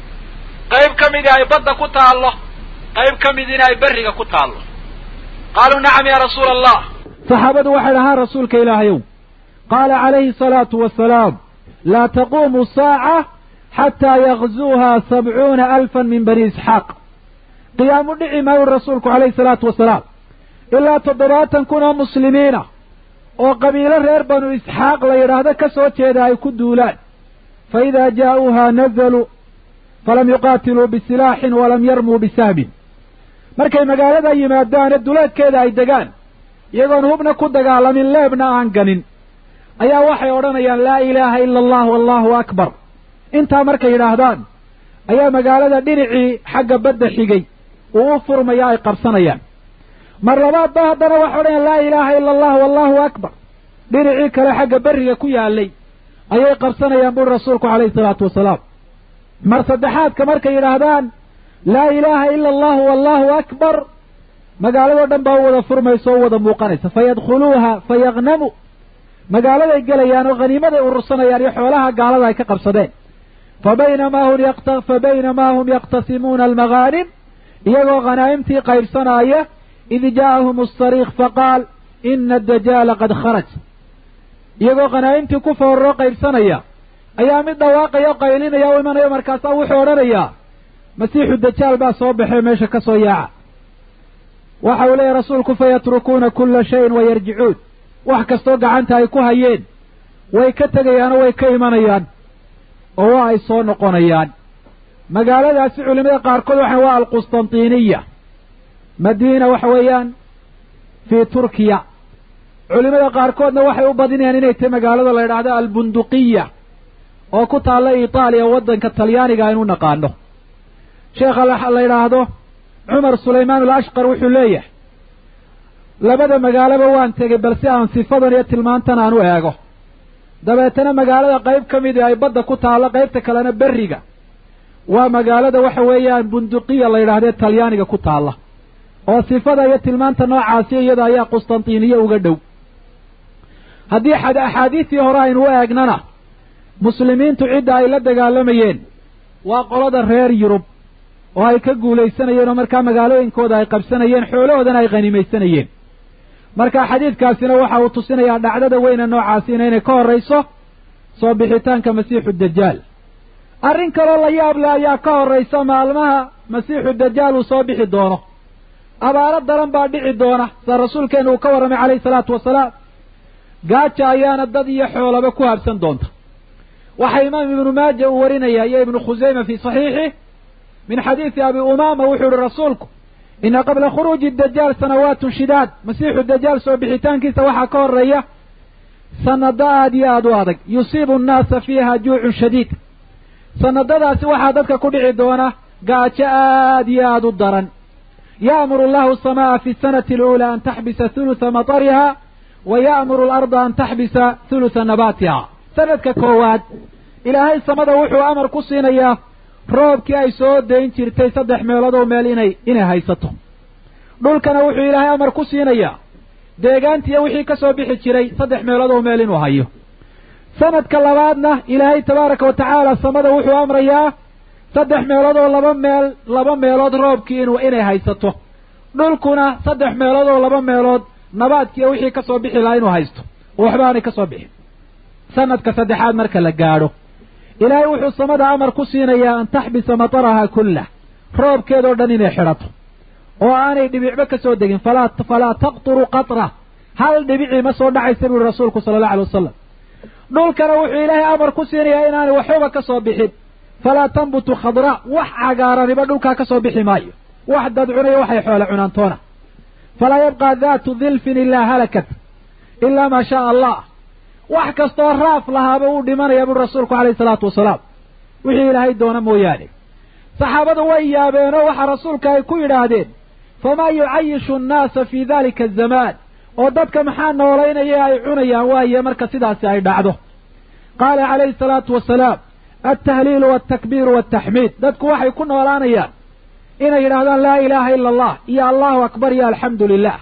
qayb ka midi ay badda ku taallo qayb ka midina ay berriga ku taallo qaaluu nacam ya rasuula allah saxaabadu waxay dhahaan rasuulka ilaahayow qaala calayhi salaatu wasalaam laa taquumu saaca xataa yakzuuha sabcuuna alfan min bani isxaaq qiyaamu dhici maayu rasuulku calayhi salaatu wasalaam ilaa toddobaatan kun oo muslimiina oo qabiilo reer banu isxaaq la yidhaahdo ka soo jeeda ay ku duulaan fa idaa jaa'uuha nazaluu falam yuqaatiluu bisilaaxin walam yarmuu bisahmin markay magaalada yimaadaane duleedkeeda ay degaan iyagoon hubna ku dagaalamin leebna aan ganin ayaa waxay odhanayaan laa ilaaha ila allah wallahu akbar intaa markay yidhaahdaan ayaa magaalada dhinacii xagga badda xigay uu u furmaya ay qabsanayaan mar labaadba haddana waxay odhanayaan laa ilaaha ila allah wallahu akbar dhinacii kale xagga berriga ku yaalay ayay qabsanayaan buri rasuulku calayhi salaatu wasalaam mar saddexaadka markay yidhaahdaan laa ilaaha ila allahu wallahu akbar magaaladoo dhan baa u wada furmaysa oo u wada muuqanaysa fayadkhuluuha fayagnamu magaaladay gelayaan oo haniimaday urursanayaan iyo xoolaha gaalada ay ka qabsadeen fabaynamaa hum fa baynamaa hum yaqtasimuuna almagaanim iyagoo khanaa'imtii qaybsanaaya id jaa'ahum asariikh faqaal ina adajaala qad kharaj iyagoo khanaa'imtii ku fooraroo qaybsanaya ayaa mid dhawaaqaya o qaylinaya u imanayo markaasaa wuxuu odhanayaa masiixu dajaal baa soo baxee meesha ka soo yaaca waxa uu leeyahy rasuulku fayatrukuuna kulla shayin wayarjicuun wax kastoo gacanta ay ku hayeen way ka tegayaanoo way ka imanayaan oo waa ay soo noqonayaan magaaladaasi culimada qaarkood waxay waa alqustantiniya madiina waxa weeyaan fii turkiya culimada qaarkoodna waxay u badinayaan inay tahay magaalada la yidhaahdo albunduqiya oo ku taalla itaaliya waddanka talyaaniga aynu naqaano sheekha la yidhaahdo cumar sulaymaan alashqar wuxuu leeyahay labada magaaloba waan tegey balse aan sifadan iyo tilmaantan aan u eego dabeetana magaalada qayb ka midi ay badda ku taallo qaybta kalena berriga waa magaalada waxa weeyaan bunduqiya la yidhahdee talyaaniga ku taalla oo sifada iyo tilmaanta noocaasi iyada ayaa qustantiniye uga dhow haddii axaadiistii hore aynu u eegnana muslimiintu cidda ay la dagaalamayeen waa qolada reer yurub oo ay ka guulaysanayeen oo markaa magaalooyinkooda ay qabsanayeen xoolahoodana ay khanimaysanayeen marka xadiidkaasina waxa uu tusinayaa dhacdada weyne noocaasina inay ka horrayso soo bixitaanka masiixu dajaal arrin kaloo la yaab leh ayaa ka horraysa maalmaha masiixu dajaal uu soo bixi doono abaaro daran baa dhici doona sida rasuulkeenu uu ka warramay calayhi salaatu wasalaam gaaja ayaana dad iyo xoolaba ku habsan doonta waxaa imaam ibnu maaja uu warinaya iyo ibnu khusayma fii saxiixih min xadiisi abi umaama wuxuu ihi rasuulku ina qabla khuruuji dajaal sanawaatun shidaad masiixu dajaal soo bixitaankiisa waxaa ka horreeya sanado aad iyo aad u adag yusiibu annaasa fiiha juucun shadiid sanadadaasi waxaa dadka ku dhici doona gaajo aad iyo aad u daran ya'muru allahu asamaa fi sanati aluulaa an taxbisa hulutha matariha wa ya'muru alarda an taxbisa hulutha nabaatiha sanadka koowaad ilaahay samada wuxuu amar ku siinayaa roobkii ay soo dayn jirtay saddex meeloodoo meel inay inay haysato dhulkana wuxuu ilaahay amar ku siinayaa deegaantiiyo wixii ka soo bixi jiray saddex meeloodoo meel inuu hayo sanadka labaadna ilaahay tabaaraka wa tacaala samada wuxuu amrayaa saddex meelood oo laba meel laba meelood roobkii inuu inay haysato dhulkuna saddex meelood oo laba meelood nabaadkiiyo wixii ka soo bixi lahaa inuu haysto oo waxba aanay ka soo bixin sanadka saddexaad marka la gaadho ilaahay wuxuu samada amar ku siinayaa an taxbisa mataraha kullah roobkeedoo dhan inay xidhato oo aanay dhibicba ka soo degin falaa falaa taqturu qatra hal dhibicii ma soo dhacaysa buuhi rasuulku sala allahu alay wasalam dhulkana wuxuu ilaahay amar ku siinayaa inaanay waxbaba ka soo bixin falaa tambutu khadraa wax cagaaraniba dhulkaa ka soo bixi maayo wax dad cunayo waxay xoole cunaantoona falaa yabqaa daatu dilfin ilaa halakat ilaa maa shaaa allah wax kastoo raaf lahaaba uu dhimanaya buuri rasuulku calayhi salaatu wasalaam wixii ilaahay doona mooyaane saxaabadu way yaabeenoo waxa rasuulka ay ku yidhaahdeen famaa yucayishu annaasa fii dalika azamaan oo dadka maxaa noolaynaya ay cunayaan waaye marka sidaasi ay dhacdo qaala calayhi salaatu wasalaam altahliilu waltakbiiru waltaxmiid dadku waxay ku noolaanayaan inay yidhahdaan laa ilaaha ila allah iyo allahu akbar iyo alxamdu lilah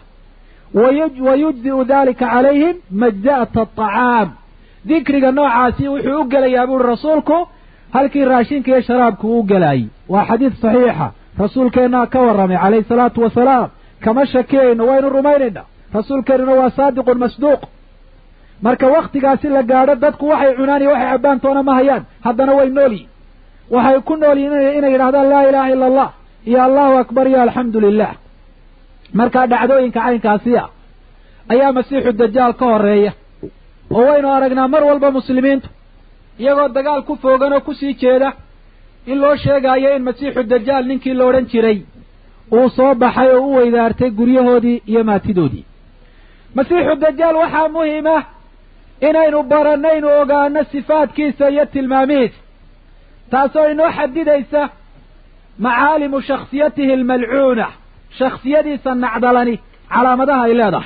wayujzi'u dalika calayhim majza'ata aطacaam dikriga noocaasi wuxuu u gelayaa buuri rasuulku halkii raashinka iyo sharaabku uu gelaayey waa xadiid saxiixa rasuulkeennaa ka warramay calayhi salaatu wasalaam kama shakiyayno waynu rumaynayna rasuulkeennuna waa saadiqun masduuq marka wakhtigaasi la gaadho dadku waxay cunaan iyo waxay cabbaan toona ma hayaan haddana way nool yihin waxay ku nool yihin inay yidhahdaan laa ilaaha ila allah iyo allahu akbar iyo alxamdu lilah markaa dhacdooyinka caynkaasi ah ayaa masiixu dajaal ka horreeya oo waynu aragnaa mar walba muslimiintu iyagoo dagaal ku foogan oo kusii jeeda in loo sheegaayo in masiixu dajaal ninkii la odhan jiray uu soo baxay oo u weydaartay guryahoodii iyo maatidoodii masiixu dajaal waxaa muhiim ah inaynu barannaynu ogaano sifaadkiisa iyo tilmaamihiisa taasoo inoo xadidaysa macaalimu shakhsiyatihi almalcuuna shakhsiyadiisa nacdalani calaamadaha ay leedahay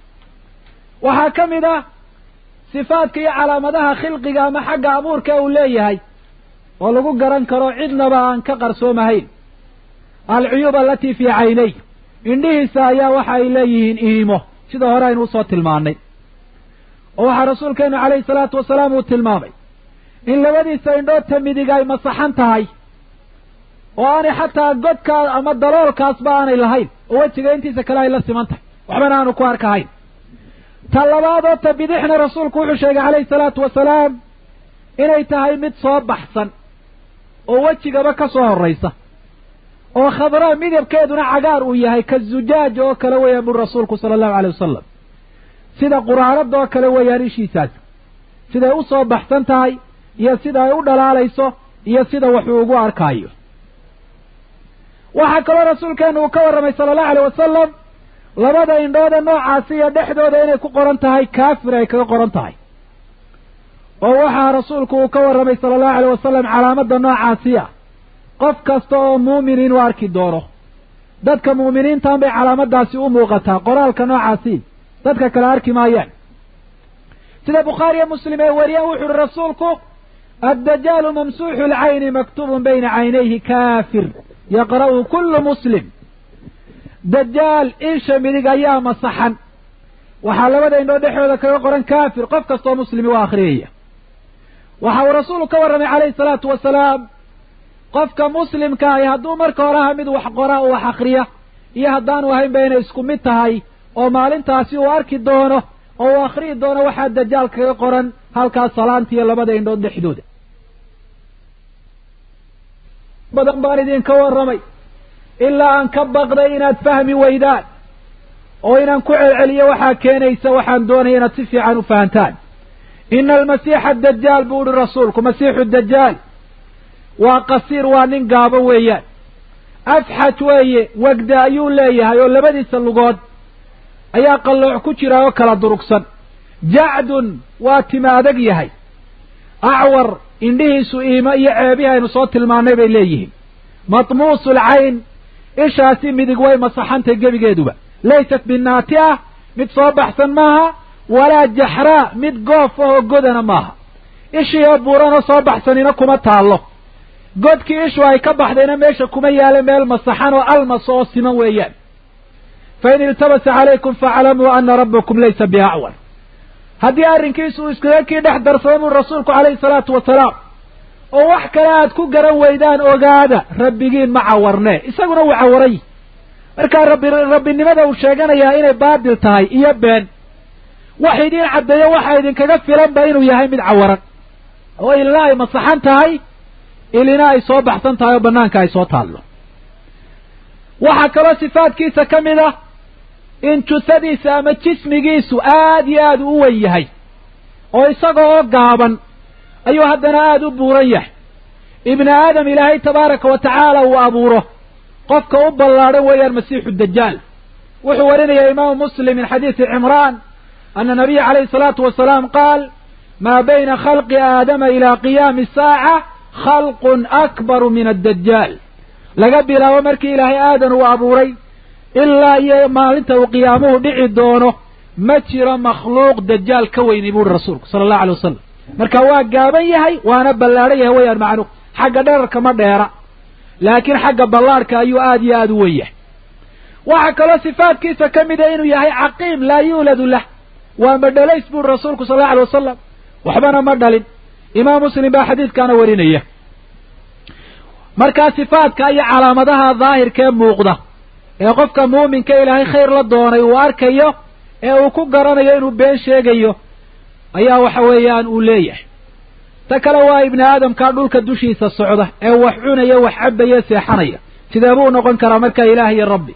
waxaa ka mid ah sifaadka iyo calaamadaha khilqiga ama xagga abuurka uu leeyahay oo lagu garan karo cidnaba aan ka qarsoomahayn alcuyuub alatii fii caynay indhihiisa ayaa waxa ay leeyihiin iimo sida hore aynu usoo tilmaannay oo waxaa rasuulkeenu calayhi salaatu wasalaam uu tilmaamay in labadiisa indhoodta midig ay masaxan tahay oo aanay xataa godkaas ama daloolkaasba aanay lahayn oo wejiga intiisa kale ay la siman tahay waxbana aanu ku arkahayn ta labaadoo ta bidixna rasuulku wuxuu sheegay calayhi salaatu wasalaam inay tahay mid soo baxsan oo wejigaba ka soo horraysa oo khadraa midabkeeduna cagaar uu yahay ka zujaaj oo kale weeyaan buri rasuulku sala allahu alay wasalam sida quraanada oo kale weeyaan ishiisaas siday u soo baxsan tahay iyo sida ay u dhalaalayso iyo sida waxuu ugu arkaayo waxaa kaloo rasuulkeenu uu ka warramay sala allahu alay wasalam labada indhooda noocaasi iyo dhexdooda inay ku qoran tahay kaafir ay kaga qoran tahay oo waxaa rasuulku uu ka warramay sala allahu alay wasalam calaamadda noocaasi ah qof kasta oo muumin inuu arki doono dadka mu'miniintan bay calaamaddaasi u muuqataa qoraalka noocaasi dadka kale arki maayaan sida bukhaariyo muslim ay wariyaan wuxu uhi rasuulku addajaalu mamsuuxu lcayni maktubun bayna caynayhi kaafir yaqra'u kullu muslim dajaal insha midig ayaa masaxan waxaa labada indhoo dhexdooda kaga qoran kaafir qof kastoo muslimi waa akhriyaya waxa uu rasuulku ka warramay calayhi salaatu wasalaam qofka muslimka ahi hadduu marka hore aha mid wax qora oo wax akhriya iyo haddaanu ahaynba inay isku mid tahay oo maalintaasi uu arki doono oo uu akhriyi doono waxaa dajaal kaga qoran halkaas salaantiiyo labada indhood dhexdooda badan baan idinka warramay ilaa aan ka baqday inaad fahmi weydaan oo inaan ku celceliyo waxaa keenaysa waxaan doonaya inaad si fiican u fahantaan ina almasiixa adajaal buu uhi rasuulku masiixu dajaal waa qasiir waa nin gaabo weeyaan afxaj weeye wegda ayuu leeyahay oo labadiisa lugood ayaa qallooc ku jira oo kala durugsan jacdun waa tima adag yahay acwar indhihiisu iimo iyo ceebihi aynu soo tilmaannay bay leeyihiin matmuusul cayn ishaasi midig way masaxantay gebigeeduba laysat binaati ah mid soo baxsan maaha walaa jaxraa mid goof ahoo godana maaha ishii oo buuranoo soo baxsanina kuma taallo godkii ishu ay ka baxdayna meesha kuma yaala meel masaxan oo almas oo siman weeyaan fain iltabasa calaykum faclamuu ana rabbakum laysa biacwar haddii arrinkiisu uu iskaga kii dhex darsada buu rasuulku calayhi salaatu wasalaam oo wax kale aad ku garan weydaan ogaada rabbigiin ma cawarnee isaguna wuu cawaray markaa rabbi rabbinimada uu sheeganayaa inay baadil tahay iyo been wax idiin caddeeyo waxa idinkaga filanba inuu yahay mid cawaran oo ilina ay masaxan tahay ilina ay soo baxsan tahay oo banaanka ay soo taallo waxaa kaloo sifaadkiisa ka mid ah in jusadiisa ama jismigiisu aad iyo aad u wen yahay oo isaga oo gaaban ayuu haddana aada u buuran yahay ibni aadam ilaahay tabaaraka wa tacaala uu abuuro qofka u ballaadhan weeyaan masiixu dajaal wuxuu warinayaa imaamu muslim min xadiisi cimraan ana nabiya calayhi salaatu wasalaam qaal maa bayna khalqi aadama ilaa qiyaami saaca khalqun akbaru min addajaal laga bilaabo markii ilaahay aadan uu abuuray ilaa iyo maalinta uu qiyaamuhu dhici doono ma jiro makhluuq dajaal ka weyni buuri rasuulku sala allahu alay wasalam marka waa gaaban yahay waana ballaadhan yahay weyaan macnuhu xagga dherarka ma dheera laakiin xagga ballaadhka ayuu aada iyo aada u wen yahay waxaa kaloo sifaadkiisa ka mida inuu yahay caqiim laa yuuladu lah waa madhalays buuri rasuulku sal allau alay wasalam waxbana ma dhalin imaam muslim baa xadiidkaana warinaya markaa sifaadka iyo calaamadaha daahirkee muuqda ee qofka muuminka ilaahay khayr la doonay uu arkayo ee uu ku garanayo inuu been sheegayo ayaa waxa weeyaan uu leeyahay ta kale waa ibni aadamkaa dhulka dushiisa socda ee wax cunaya wax cabaya seexanaya sidee buu noqon karaa markaa ilaah iyo rabbi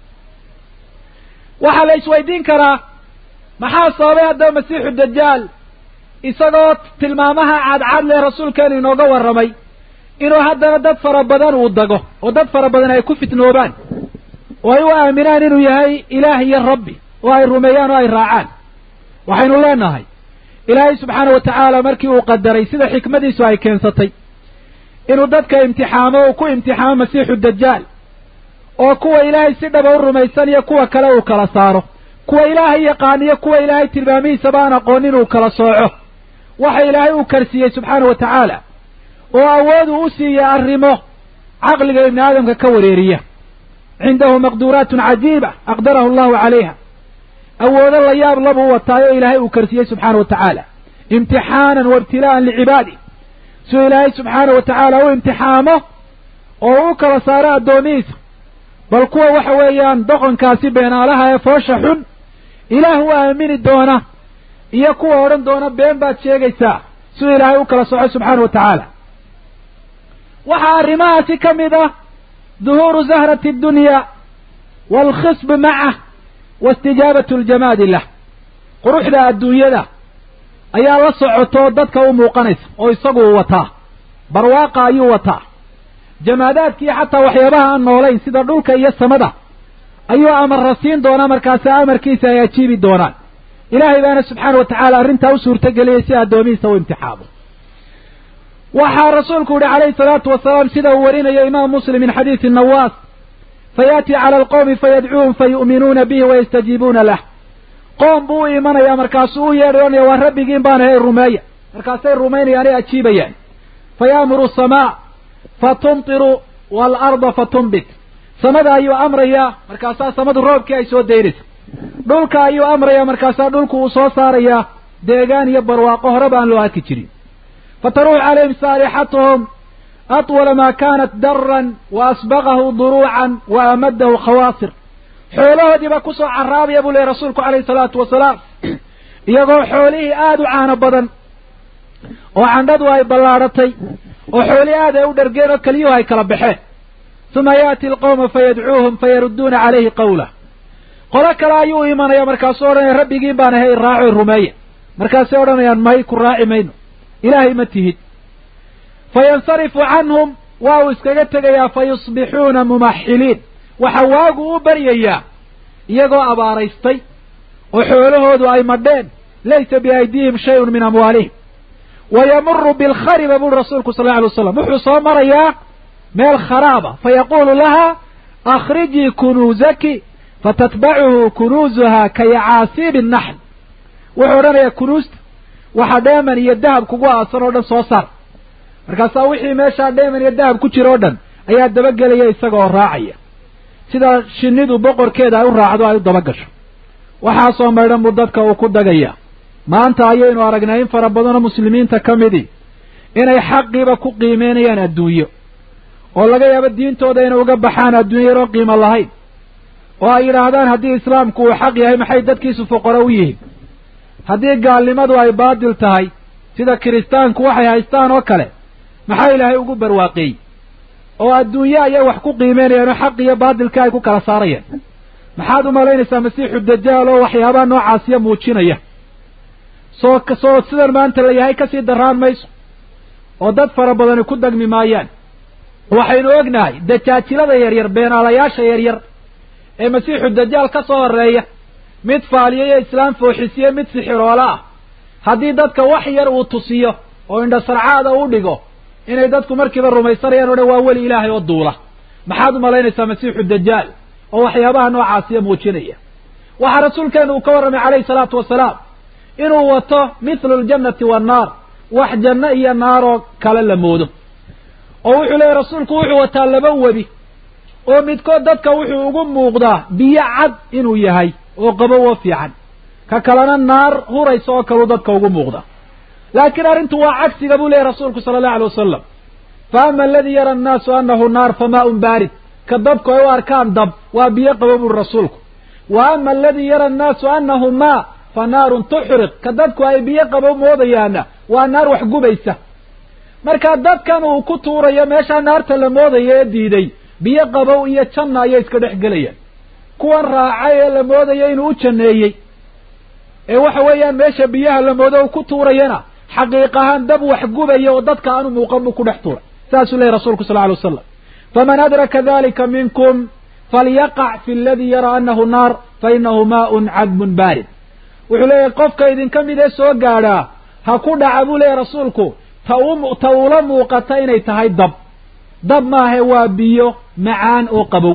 waxaa la isweydiin karaa maxaa sababay haddaba masiixu dajaal isagoo tilmaamaha cadcad leh rasuulkeenu inooga warramay inuu haddana dad fara badan uu dago oo dad fara badan ay ku fitnoobaan oo ay u aaminaan inuu yahay ilaah iyo rabbi oo ay rumeeyaan oo ay raacaan waxaynu leenahay ilaahay subxaana wa tacaala markii uu qadaray sida xikmadiisu ay keensatay inuu dadka imtixaamo uu ku imtixaamo masiixu dajaal oo kuwa ilaahay si dhaba u rumaysan iyo kuwa kale uu kala saaro kuwa ilaahay yaqaan iyo kuwa ilaahay tilmaamihiisaba aan aqoonin uu kala sooco waxa ilaahay uu karsiiyey subxaana wa tacaala oo awood uu u siiyey arrimo caqliga ibni aadamka ka wareeriya cindahu maqduuraatun cajiiba aqdarahu allahu calayha awoodo la yaab labuu wataayo ilaahay uu karsiyey subxaana wa tacaala imtixaanan wa ibtilaa'an licibaadi suu ilaahay subxaana wa tacaala u imtixaamo oo u kala saaro addoomihiisa bal kuwa waxa weeyaan doqonkaasi beenaalaha ee foosha xun ilaah u aamini doona iyo kuwa odhan doona been baad sheegaysaa siduu ilaahay u kala soco subxaana wa tacaala waxaa arrimahaasi ka mid ah duhuuru zahrati addunya waalkhisb macah wa istijaabatu ljamaadi lah quruxda adduunyada ayaa la socoto dadka u muuqanaysa oo isagu uu wataa barwaaqa ayuu wataa jamaadaadkiiyo xataa waxyaabaha aan noolayn sida dhulka iyo samada ayuu amarra siin doonaa markaasi amarkiisa ay ajiibi doonaan ilaahay baana subxaana wa tacaala arrintaa u suurtageliyey si addoomihiisa u imtixaamo waxaa rasuulku yihi calayhi salaatu wasalaam sida uu warinayo imaam muslim min xadiisi nawaas fayaati cala alqowmi fayadcuuhum fayu'minuuna bihi wayastajiibuuna lah qoom buu u imanayaa markaasuu u yeedhay onaya waa rabbigiin baan ahay rumeeya markaasay rumaynayaan ay ajiibayaan fayaamuru samaa fatumtiru waalarda fatumbit samada ayuu amrayaa markaasaa samadu roobkii ay soo daynaysa dhulka ayuu amrayaa markaasaa dhulku uu soo saarayaa deegaan iyo barwaaqo horeba aan loo arki jirin fataruux calayhim saalixatuhum atwala maa kaanat daran wa asbaqahu duruucan wa amadahu khawaasir xoolahoodiiba kusoo carraabaya buu lehy rasuulku calayhi salaatu wasalaam iyagoo xoolihii aada u caano badan oo candhadu ay ballaadhatay oo xooli aad ay u dhargeen oo keliyuhu ay kala baxeen uma yaati alqawma fayadcuuhum fayarudduuna calayhi qawlah qolo kale ayuu imanaya markaasuu odhanaya rabbigiin baan ahay raaco rumeeya markaasay odhanayaan may ku raaci mayno ilaahay ma tihid fayansarifu canhum waa uu iskaga tegayaa fa yusbixuuna mumaxiliin waxa waagu u baryayaa iyagoo abaaraystay oo xoolahoodu ay madheen laysa biaydihim shayun min amwaalihim wa yamuru bilkhariba buri rasuulku sal lla alay waslam wuxuu soo marayaa meel kharaaba fayaquulu laha akhrijii kunuuzaki fatatbacuhu kunuuzuha ka yacaasiibi naxl wuxuu odhanayaa kunuusta waxa dheeman iyo dahab kugu aasan oo dhan soo saar markaasaa wixii meeshaa dheeman iyo dahab ku jira oo dhan ayaa dabagelaya isagaoo raacaya sida shinnidu boqorkeeda ay u raacdo ay u dabagasho waxaasoo maydhan buu dadka uu ku dagaya maanta ayaynu aragnay in fara badanoo muslimiinta ka midii inay xaqiiba ku qiimeynayaan adduunyo oo laga yaabo diintooda inay uga baxaan adduunyo yaroo qiimo lahayn oo ay yidhaahdaan haddii islaamku uu xaq yahay maxay dadkiisu fuqaro u yihiin haddii gaalnimadu ay baadil tahay sida kiristaanku waxay haystaan oo kale maxaa ilaahay ugu barwaaqeeyey oo adduunye ayay wax ku qiimeynayaan oo xaq iyo baadilka ay ku kala saarayaan maxaad u malaynaysaa masiixu dajaal oo waxyaabaha noocaasiya muujinaya soo soo sidan maanta la yahay kasii darraan mayso oo dad fara badani ku dagmi maayaan waxaynu ognahay dajaajilada yaryar beenaalayaasha yaryar ee masiixu dajaal ka soo horeeya mid faaliya iyo islaam fooxisiye mid sixiroola ah haddii dadka wax yar uu tusiyo oo indhasarcaada u dhigo inay dadku markiiba rumaysanayaan o dhan waa weli ilaahay oo duula maxaad u malaynaysaa masiixu dajaal oo waxyaabaha noocaasiya muujinaya waxaa rasuulkeenu uu ka warramay calayhi salaatu wasalaam inuu wato mithlu ljannati wannaar wax janno iyo naaroo kale la moodo oo wuxuu leeyahy rasuulku wuxuu wataa laba webi oo midkood dadka wuxuu ugu muuqdaa biyo cad inuu yahay oo qabow oo fiican ka kalena naar huraysa oo kaleu dadka ugu muuqda laakiin arrintu waa cagsiga buu leeyahy rasuulku sala allahu alay wasalam fa ama aladii yara annaasu annahu naar famaaun baarid ka dadku ay u arkaan dab waa biyo qabow buri rasuulku wa ama aladii yara annaasu annahu maa fa naarun tuxriq ka dadku ay biyo qabow moodayaana waa naar wax gubaysa marka dadkan uu ku tuurayo meeshaa naarta la moodayo ee diiday biyo qabow iyo janna ayay iska dhex gelayaan kuwan raacay ee la moodayo inuu u janneeyey ee waxa weeyaan meesha biyaha la moodo uu ku tuurayana xaqiiq ahaan dab wax gubaya oo dadka aanu muuqan buu ku dhex tuuray saasuu leeyahy rasuulku sal alay wasalam faman adraka dalika minkum falyaqac fi aladii yara annahu naar fa inahu maaun cadbun baarid wuxuu leeyahay qofka idinka mid ee soo gaadhaa ha ku dhaca buu leeyahy rasuulku ta u ta ula muuqata inay tahay dab dab maahe waa biyo macaan oo qabow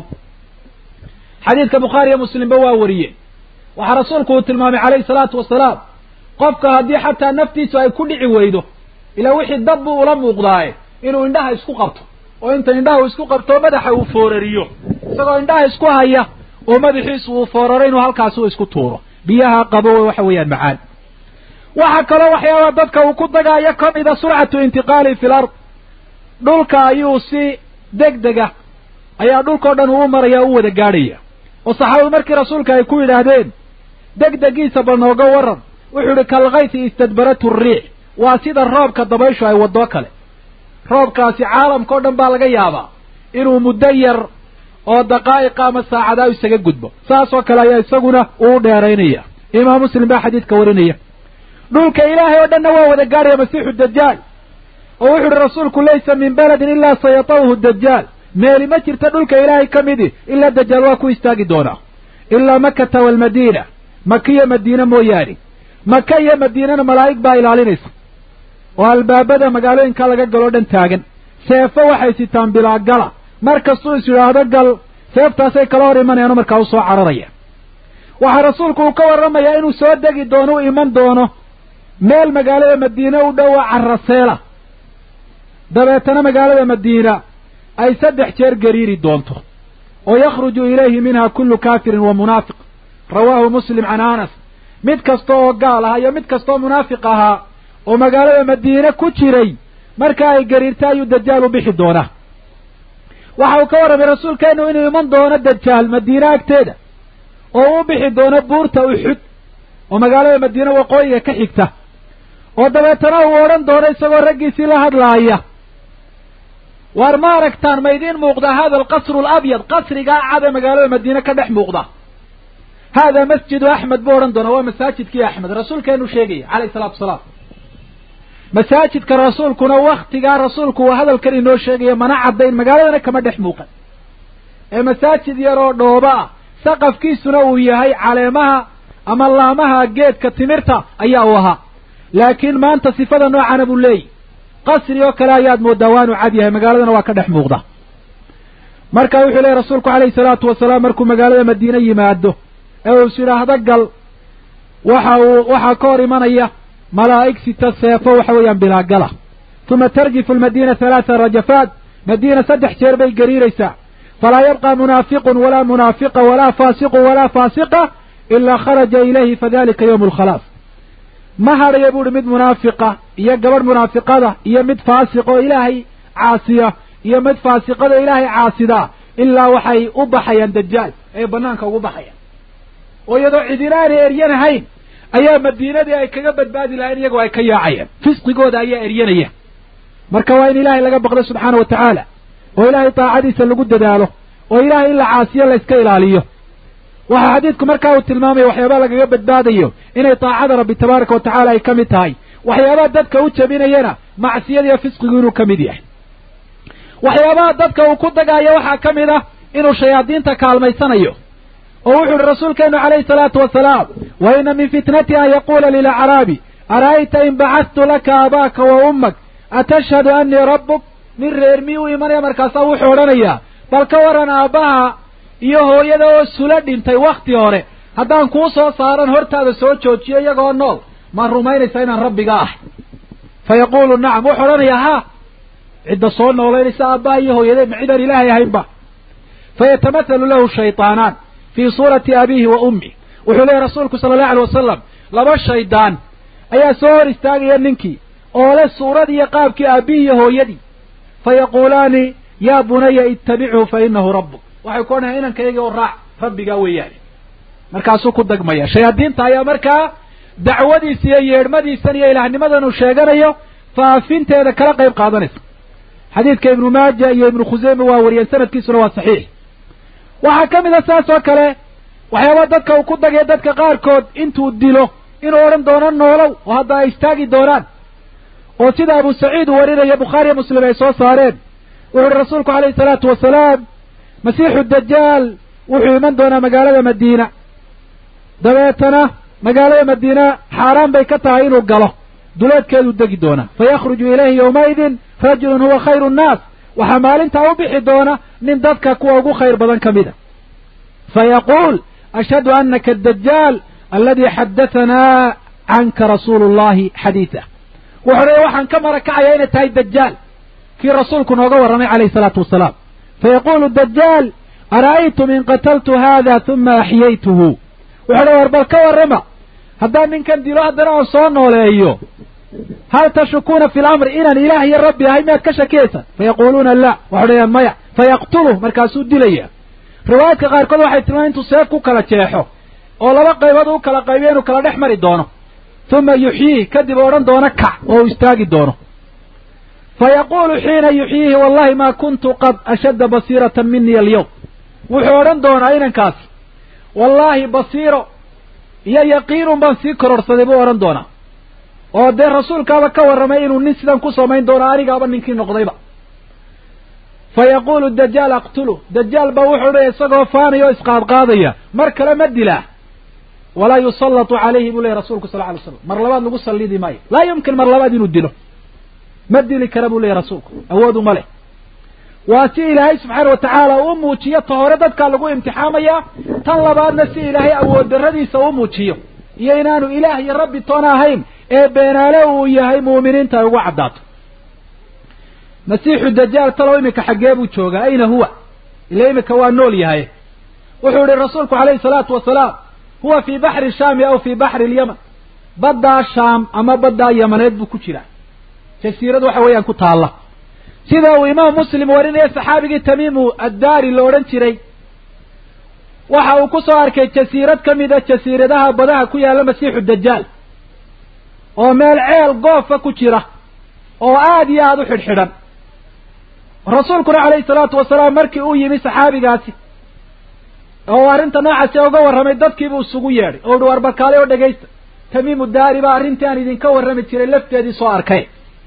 xadiidka bukhaari iyo muslimba waa wariyeen waxaa rasuulku uu tilmaamay calayhi salaatu wasalaam qofka haddii xataa naftiisu ay ku dhici weydo ilaa wixii dab buu ula muuqdaaye inuu indhaha isku qabto oo inta indhaha uu isku qabto madaxa uu foorariyo isagoo indhaha isku haya oo madaxiisu uu fooraro inuu halkaasi u isku tuuro biyaha qabowe waxa weeyaan macaan waxaa kaloo waxyaaba dadka uu ku dagaayo ka mida surcatu intiqaali fi lard dhulka ayuu si deg dega ayaa dhulkao dhan uu u maraya o u wada gaadhaya oo saxaabadu markii rasuulka ay ku yidhaahdeen deg degiisa bal nooga waran wuxuu idhi kalkayti istadbaratu riix waa sida roobka dabayshu ay wadoo kale roobkaasi caalamka o dhan baa laga yaabaa inuu muddo yar oo daqaa'iqa ama saacadaa isaga gudbo saasoo kale ayaa isaguna uu dheeraynaya imaam muslim baa xadiidka warinaya dhulka ilaahay oo dhanna waa wada gaadhaya masiixu dajaal oo wuxu uhi rasuulku laysa min baladin ilaa sayatawhu dajaal meeli ma jirta dhulka ilaahay ka midi ilaa dajaal waa ku istaagi doonaa ilaa makata waalmadiina maka iyo madiine mooyaane maka iyo madiinana malaa'ig baa ilaalinaysa oo albaabada magaalooyinka laga galoo dhan taagan seefo waxay sitaan bilaa gala mar kastuu is yidhaahdo gal seeftaasay kala hor imanayaano markaa u soo cararaya waxaa rasuulku uu ka warramayaa inuu soo degi doono u iman doono meel magaalada madiine u dhowa caraseela dabeetana magaalada madiina ay saddex jeer gariiri doonto oo yakhruju ilayhi minha kullu kaafirin wa munaafiq rawaahu muslim can anas mid kasta oo gaal ahaa iyo mid kastaoo munaafiq ahaa oo magaalada madiine ku jiray marka ay gariirta ayuu dajaal u bixi doonaa waxa uu ka warramay rasuulkeenu inuu iman doono dajaal madiine agteeda oo u bixi doono buurta uxud oo magaalada madiine waqooyiga ka xigta oo dabeetana uu odhan doono isagoo raggiisii la hadlaaya waar ma aragtaan ma idiin muuqda hada alqasru alabyad qasrigaa cad ee magaalada madiine ka dhex muuqda hada masjidu axmed buu odhan doona waa masaajidkii axmed rasuulkeenu sheegaya calayhi salaatu wasalaam masaajidka rasuulkuna waktigaa rasuulku uu hadalkan inoo sheegaya mana caddayn magaaladana kama dhex muuqan ee masaajid yaroo dhooba ah saqafkiisuna uu yahay caleemaha ama laamaha geedka timirta ayaa uu ahaa laakiin maanta sifada noocana buu leeyahy qasri oo kale ayaad moodaa waanu cad yahay magaaladana waa ka dhex muuqda marka wuxuu leeyahy rasuulku calayhi salaatu wasalaam markuu magaalada madiine yimaado ee uu is yidhaahdo gal waxa uu waxaa ka hor imanaya malaa'ig sita seefo waxa weeyaan bilaagala uma tarjifu almadiina halaata rajafaat madiina saddex jeer bay gariiraysaa falaa yabqa munaafiqun walaa munaafiqa walaa faasiqun walaa faasiqa ilaa kharaja ilayhi fadalika yowmu alkhalaas ma hadhaya buuhi mid munaafiqa iyo gabadh munaafiqada iyo mid faasiq oo ilaahay caasiya iyo mid faasiqada ilaahay caasidaa ilaa waxay u baxayaan dajaal ay banaanka ugu baxayaan oo iyadoo cidina aanay eryanahayn ayaa madiinadii ay kaga badbaadi lahayn iyagoo ay ka yaacayaan fisqigooda ayaa eryanaya marka waa in ilaahay laga baqdo subxaana wa tacaala oo ilaahay daacadiisa lagu dadaalo oo ilaahay in la caasiyo la iska ilaaliyo waxaa xadiidku markaa uu tilmaamaya waxyaabaa lagaga badbaadayo inay daacada rabbi tabaaraka wa tacaala ay ka mid tahay waxyaabaha dadka u jabinayana macsiyada iyo fisqigu inuu ka mid yahay waxyaabaha dadka uu ku dagaayo waxaa ka mid ah inuu shayaadiinta kaalmaysanayo oo wuxu uhi rasuulkeenu calayhi salaatu wasalaam wa ina min fitnati an yaquula lilacraabi ara'ayta in bacadtu laka aabaaka wa ummak atashhadu annii rabbuk nin reer miyuu u imanaya markaasaa wuxuu odhanayaa bal ka waran aabbaha iyo hooyada oo sula dhintay wakhti hore haddaan kuu soo saaran hortaada soo joojiyo iyagoo nool ma rumaynaysaa inaan rabbiga ahay fa yaquulu nacam wuxuu odhanayaa haa cidda soo noolaynaysa aabbaha iyo hooyade ma cidaan ilaahay ahaynba fayatamathalu lahu shaytaanaan fii suurati abiihi wa ummih wuxuu leeyahy rasuulku sala allahu alay wasalam laba shaydaan ayaa soo hor istaagaya ninkii oo leh suuradii iyo qaabkii aabbihii iyo hooyadii fa yaquulaani yaa bunaya ittabichu fa inahu rabbuk waxay ku odhanayaa inankayagii oo raac rabbigaa weeyaane markaasuu ku dagmaya shayaadiinta ayaa markaa dacwadiisa iyo yeedhmadiisan iyo ilaahnimadan uu sheeganayo faafinteeda kala qayb qaadanaysa xadiidka ibnu maaja iyo ibnu khuseyme waa wariyeen sanadkiisuna waa saxiix waxaa ka mid a saas oo kale waxyaaba dadka uu ku dagaya dadka qaarkood intuu dilo inuu odhan doono noolow oo hadda ay istaagi doonaan oo sida abu saciid uu warinaya bukhaariya muslim ay soo saareen wuxu uhi rasuulku calayhi salaatu wasalaam masiixu dajaal wuxuu iman doonaa magaalada madiina dabeetana magaalada madiina xaaraan bay ka tahay inuu galo duleedkeeduu degi doonaa fa yakhruju ilayhi yowmaidin rajulun huwa khayru nnaas waxaa maalintaa u bixi doona nin dadka kuwa ugu khayr badan ka mid a fa yaquul ashhadu anaka adajaal aladii xadahanaa canka rasuulu llahi xadiidah wuxuu leeya waxaan ka marakacaya inay tahay dajaal kii rasuulku nooga warramay calayhi salaatu wasalaam fa yaquulu dajaal ara'aytum in qataltu hada huma axyaytuhu wuxuu leeya war bal ka warrama haddaan ninkan dilo haddana aan soo nooleeyo hal tashukuuna fi lamri inaan ilaah iyo rabbi ahay miyaad ka shakiyaysaan fayaquuluuna la waxay dhahayaan maya fayaqtuluh markaasuu dilaya riwaayaadka qaarkood waxay tilmaamay intuu seef ku kala jeexo oo laba qaybood u kala qaybiyo inuu kala dhex mari doono uma yuxyiih kadib odhan doono kac oo uu istaagi doono fa yaquulu xiina yuxyiihi wallahi maa kuntu qad ashadda basiiratan minii alyawm wuxuu odhan doonaa inankaasi wallaahi basiiro iyo yaqiinun baan sii kororsaday buu odhan doonaa oo dee rasuulkaaba ka warramay inuu nin sidan ku samayn doono anigaaba ninkii noqdayba fa yaquulu dajaal aqtuluh dajaal baa wuxuu dhaya isagoo faanaya oo isqaadqaadaya mar kale ma dilaa walaa yusallatu calayhi buu leeyay rasuulku sal ly slam mar labaad lagu sallidi maayo laa yumkin mar labaad inuu dilo ma dili kara buu leeyay rasuulku awoodu ma leh waa si ilaahay subxaana wa tacaala u muujiyo ta hore dadkaa lagu imtixaamayaa tan labaadna si ilaahay awood darradiisa u muujiyo iyo inaanu ilaah iyo rabbi toona ahayn ee beenaale uu yahay muuminiinta ay ugu caddaato masiixu dajaal talow iminka xaggee buu joogaa ayna huwa ila iminka waa nool yahay wuxuu yihi rasuulku calayhi salaatu wasalaam huwa fii baxri shaami aw fii baxri lyaman baddaa shaam ama baddaa yamaneed buu ku jiraa jasiirad waxa weeyaan ku taalla sida uu imaam muslim warinaya saxaabigii tamiimu addaari la odhan jiray waxa uu ku soo arkay jasiirad ka mid a jasiiradaha badaha ku yaalla masiixu dajaal oo meel ceel goofa ku jira oo aada iyo aada u xidhxidhan rasuulkuna calayhi salaatu wasalaam markii uu yimi saxaabigaasi oo arrinta noocaasi uga warramay dadkiibuu isugu yeedhay oo uhi warbarkaale oo dhegaysta tamiimu daari baa arrintii aan idinka warrami jiray lafteedii soo arkay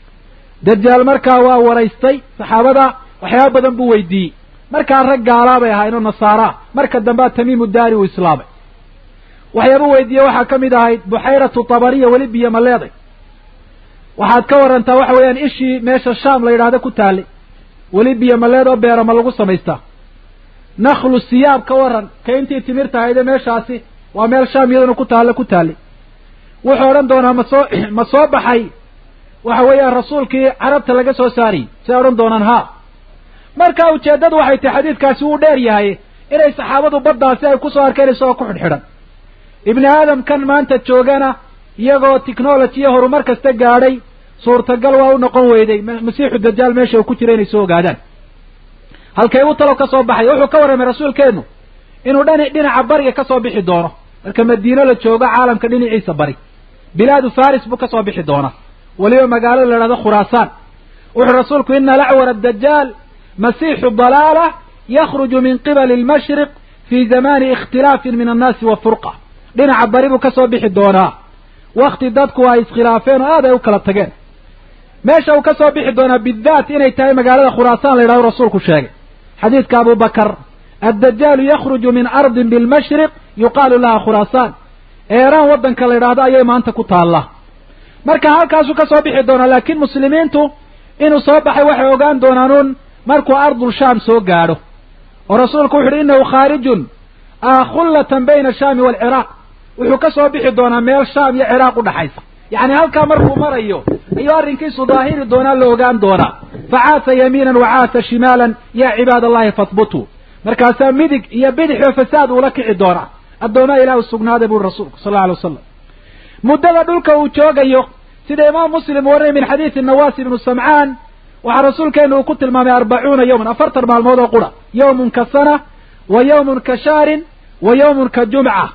dajaal markaa waa waraystay saxaabada waxyaaba badan buu weydiiyey markaa rag gaalaa bay ahaayeen oo nasaaraa marka dambea tamiimu daari uu islaamay waxyaabuu weydiiyey waxaa ka mid ahayd buxayratu tabariya weli biyo ma leeday waxaad ka warantaa waxa weeyaan ishii meesha shaam la yidhaahdo ku taallay weli biyo ma leed oo beera ma lagu samaystaa nakhlu siyaab ka waran ka intii timirta hayde meeshaasi waa meel shaam iyaduna ku taalle ku taallay wuxuu odhan doonaa ma soo ma soo baxay waxa weeyaan rasuulkii carabta laga soo saariyey say odhan doonaan haa marka ujeeddadu waxay tahay xadiidkaasi wuu dheer yahay inay saxaabadu baddaasi ay kusoo arkeen isagoo ku xidhxidhan ibni aadamkan maanta joogana iyagoo technology iyo horumar kasta gaadhay suurtagal waa u noqon weyday masiixu dajaal meesha uu ku jira inay soo ogaadaan halkay u talow ka soo baxay wuxuu ka warramay rasuulkeennu inuu dhani dhinaca bariga ka soo bixi doono marka madiino la joogo caalamka dhinaciisa bari bilaadu faris buu ka soo bixi doonaa weliba magaalada la idhahdo khuraasaan wuxuu rasuulku ina lacwar adajaal masiixu dalaala yakhruju min qibali almashriq fii zamani ikhtilaafin min annaasi wa furqa dhinaca bari buu ka soo bixi doonaa wakti dadku ay iskhilaafeen oo aad ay u kala tageen meesha uu ka soo bixi doonaa bidaat inay tahay magaalada khuraasaan la yidhahdo rasuulku sheegay xadiidka abu bakar addajaalu yakhruju min ardin bilmashriq yuqaalu laha khuraasaan eeraan waddanka la yidhaahdo ayay maanta ku taallaa marka halkaasuu ka soo bixi doonaa laakiin muslimiintu inuu soo baxay waxay ogaan doonaanuun markuu ardul shaam soo gaadho oo rasuulku wuxu uhi innahu khaarijun khullatan bayna ashaami waalciraaq wuxuu ka soo bixi doonaa meel shaam iyo ciraaq u dhaxaysa yacni halkaa markuu marayo ayuu arrinkiisu daahiri doonaa la ogaan doonaa facaasa yamiinan wacaasa shimaalan yaa cibaad allahi fahbutuu markaasaa midig iyo bidixoo fasaad uula kici doonaa addoomaa ilaah u sugnaaday buri rasuulku sal alla alay wasalam muddada dhulka uu joogayo sida imaam muslim warnay min xadiidi nawaas ibnu samcaan waxaa rasuulkeenu uu ku tilmaamay arbacuuna yowman afartan maalmood oo qura yowmun ka sana wa yowmun ka shahrin wa yowmun ka jumca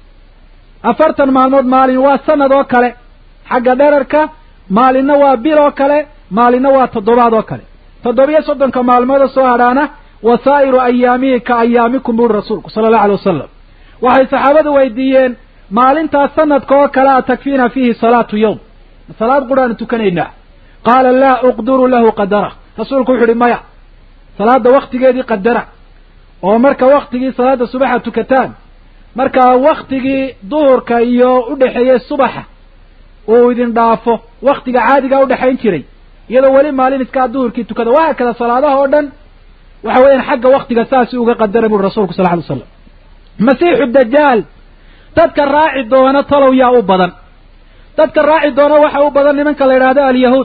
afartan maalmood maalin waa sanad oo kale xagga dherarka maalinna waa bil oo kale maalinna waa toddobaad oo kale toddobiyo soddonka maalmood oo soo hadhaana wasaa'iru ayaamihi ka ayaamikum buuri rasuulku sala allahu alay wasalam waxay saxaabadu weydiiyeen maalintaas sanadka oo kale a takfiina fiihi salaatu yowm salaad quraanu tukanaynaa qaala laa uqduru lahu qadara rasuulku wuxu uhi maya salaadda waktigeedii qadara oo marka waktigii salaadda subaxa tukataan marka waktigii duhurka iyo udhexeeyey subaxa uu idin dhaafo waktiga caadigaa udhexayn jiray iyadoo weli maalin iskaa duhurkii tukada waxa kada salaadaha oo dhan waxa weeyaan xagga waktiga saasi uga qadara buri rasulku sal ly slam masiixu dajaal dadka raaci doona talow yaa u badan dadka raaci doona waxa u badan nimanka la yidhahdo alyahuud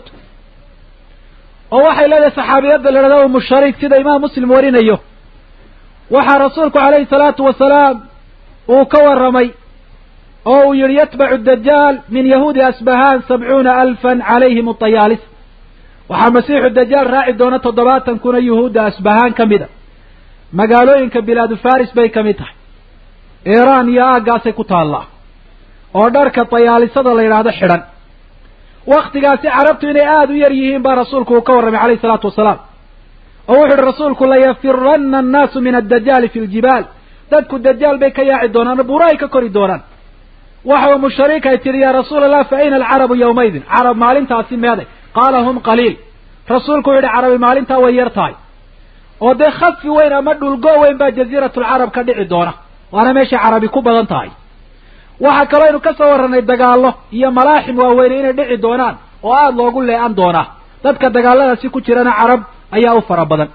oo waxay leedahay saxaabiyadda la yidhahdo umu shariik sida imaam muslim warinayo waxaa rasuulku calayhi salaatu wasalaam uu ka warramay oo uu yihi yatbacu dajaal min yahuudi asbahaan sabcuuna alfan calayhim atayaalis waxaa masiixu dajaal raaci doona toddobaatan kuna yuhuudda asbahaan ka mid a magaalooyinka bilaadu faris bay ka mid tahay iiraan iyo aaggaasay ku taallaa oo dharka tayaalisada la yidhaahdo xidhan waktigaasi carabtu inay aada u yar yihiin baa rasuulku uu ka warramay calayhi salaatu wasalaam oo wuxu uhi rasuulku layafiranna annaasu min addajaali fi ljibaal dadku dajaal bay ka yaaci doonaan buuro ay ka kori doonaan waxa umu shariik ay tidhi yaa rasuul allah fa ayna alcarabu yawmaydin carab maalintaasi meeday qaala hum qaliil rasuulku wuxu yihi carabi maalintaa way yar tahay oo dee khasfi weyn ama dhulgo weyn baa jaziiratulcarab ka dhici doona waana meeshay carabi ku badan tahay waxaa kaloo aynu ka soo warranay dagaallo iyo malaaxim waaweyne inay dhici doonaan oo aada loogu lee-an doonaa dadka dagaalladaasi ku jirana carab ayaa u fara badan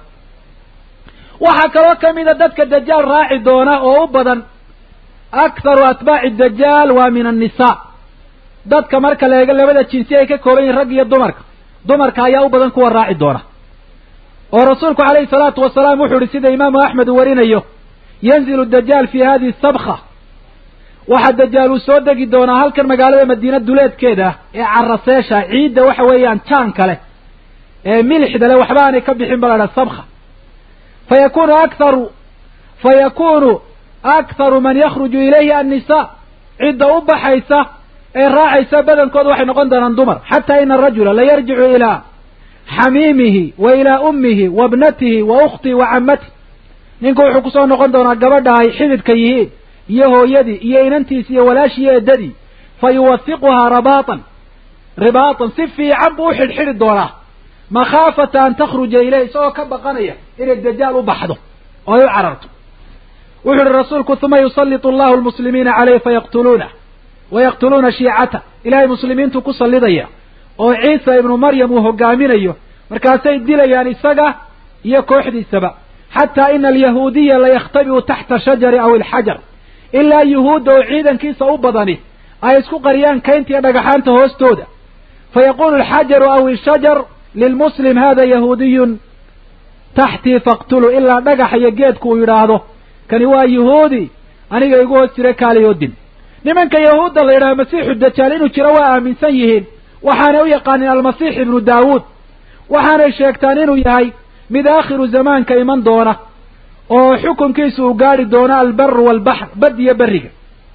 waxaa kaloo ka mida dadka dajaal raaci doona oo u badan aktharu atbaaci dajaal waa min annisaa dadka marka la eego labada jinsi ay ka kooban yihin rag iyo dumarka dumarka ayaa u badan kuwa raaci doona oo rasuulku calayhi salaatu wasalaam wuxuu ihi sida imaamu axmed uu warinayo yanzilu dajaal fi hadihi sabka waxaa dajaal uu soo degi doonaa halkan magaalada madiina duleedkeeda ee caraseesha ciidda waxa weeyaan jaan kale ee milixda le waxba aanay ka bixin ba la dhaha sabka fa yakunu aktharu fa yakunu aktharu man yakhruju ilayhi annisaa cidda u baxaysa ee raacaysa badankooda waxay noqon doonaan dumar xataa ina arajula la yarjicu ilaa xamiimihi wa ilaa ummihi wa bnatihi wa ukhtihi wa cammatih ninku wuxuu kusoo noqon doonaa gabadha ay xididka yihiin iyo hooyadii iyo inantiisi iyo walaashii iyo eddadii fa yuwafiquhaa rabaatan ribaatan si fiican buu u xidhxidhi doonaa makhaafata an takhruja ileyh isagoo ka baqanaya inay dajaal u baxdo oo ay u cararto wuxu uhi rasuulku uma yusallitu allahu lmuslimiina caleyh fayaqtuluunah wayaqtuluuna shiicata ilaahay muslimiintu ku sallidaya oo ciisa ibnu maryam uu hogaaminayo markaasay dilayaan isaga iyo kooxdiisaba xataa ina alyahuudiya layakhtabi'u taxta shajari aw ilxajar ilaa yuhuudda oo ciidankiisa u badani ay isku qariyaan kaynta iyo dhagaxaanta hoostooda fayaqulu alxajaru aw ishajar lilmuslim hada yahuudiyun taxtii faqtulu ilaa dhagaxa iyo geedku uu yidhaahdo kani waa yuhuudi aniga igu hoos jira kaaliyo din nimanka yahuudda la yidhaha masiixu dajaal inuu jiro waa aaminsan yihiin waxaanay u yaqaanin almasiix ibnu daawuud waxaanay sheegtaan inuu yahay mid aakhiru zamaanka iman doona oo xukunkiisu uu gaadhi doono albaru waalbaxr bad iyo berriga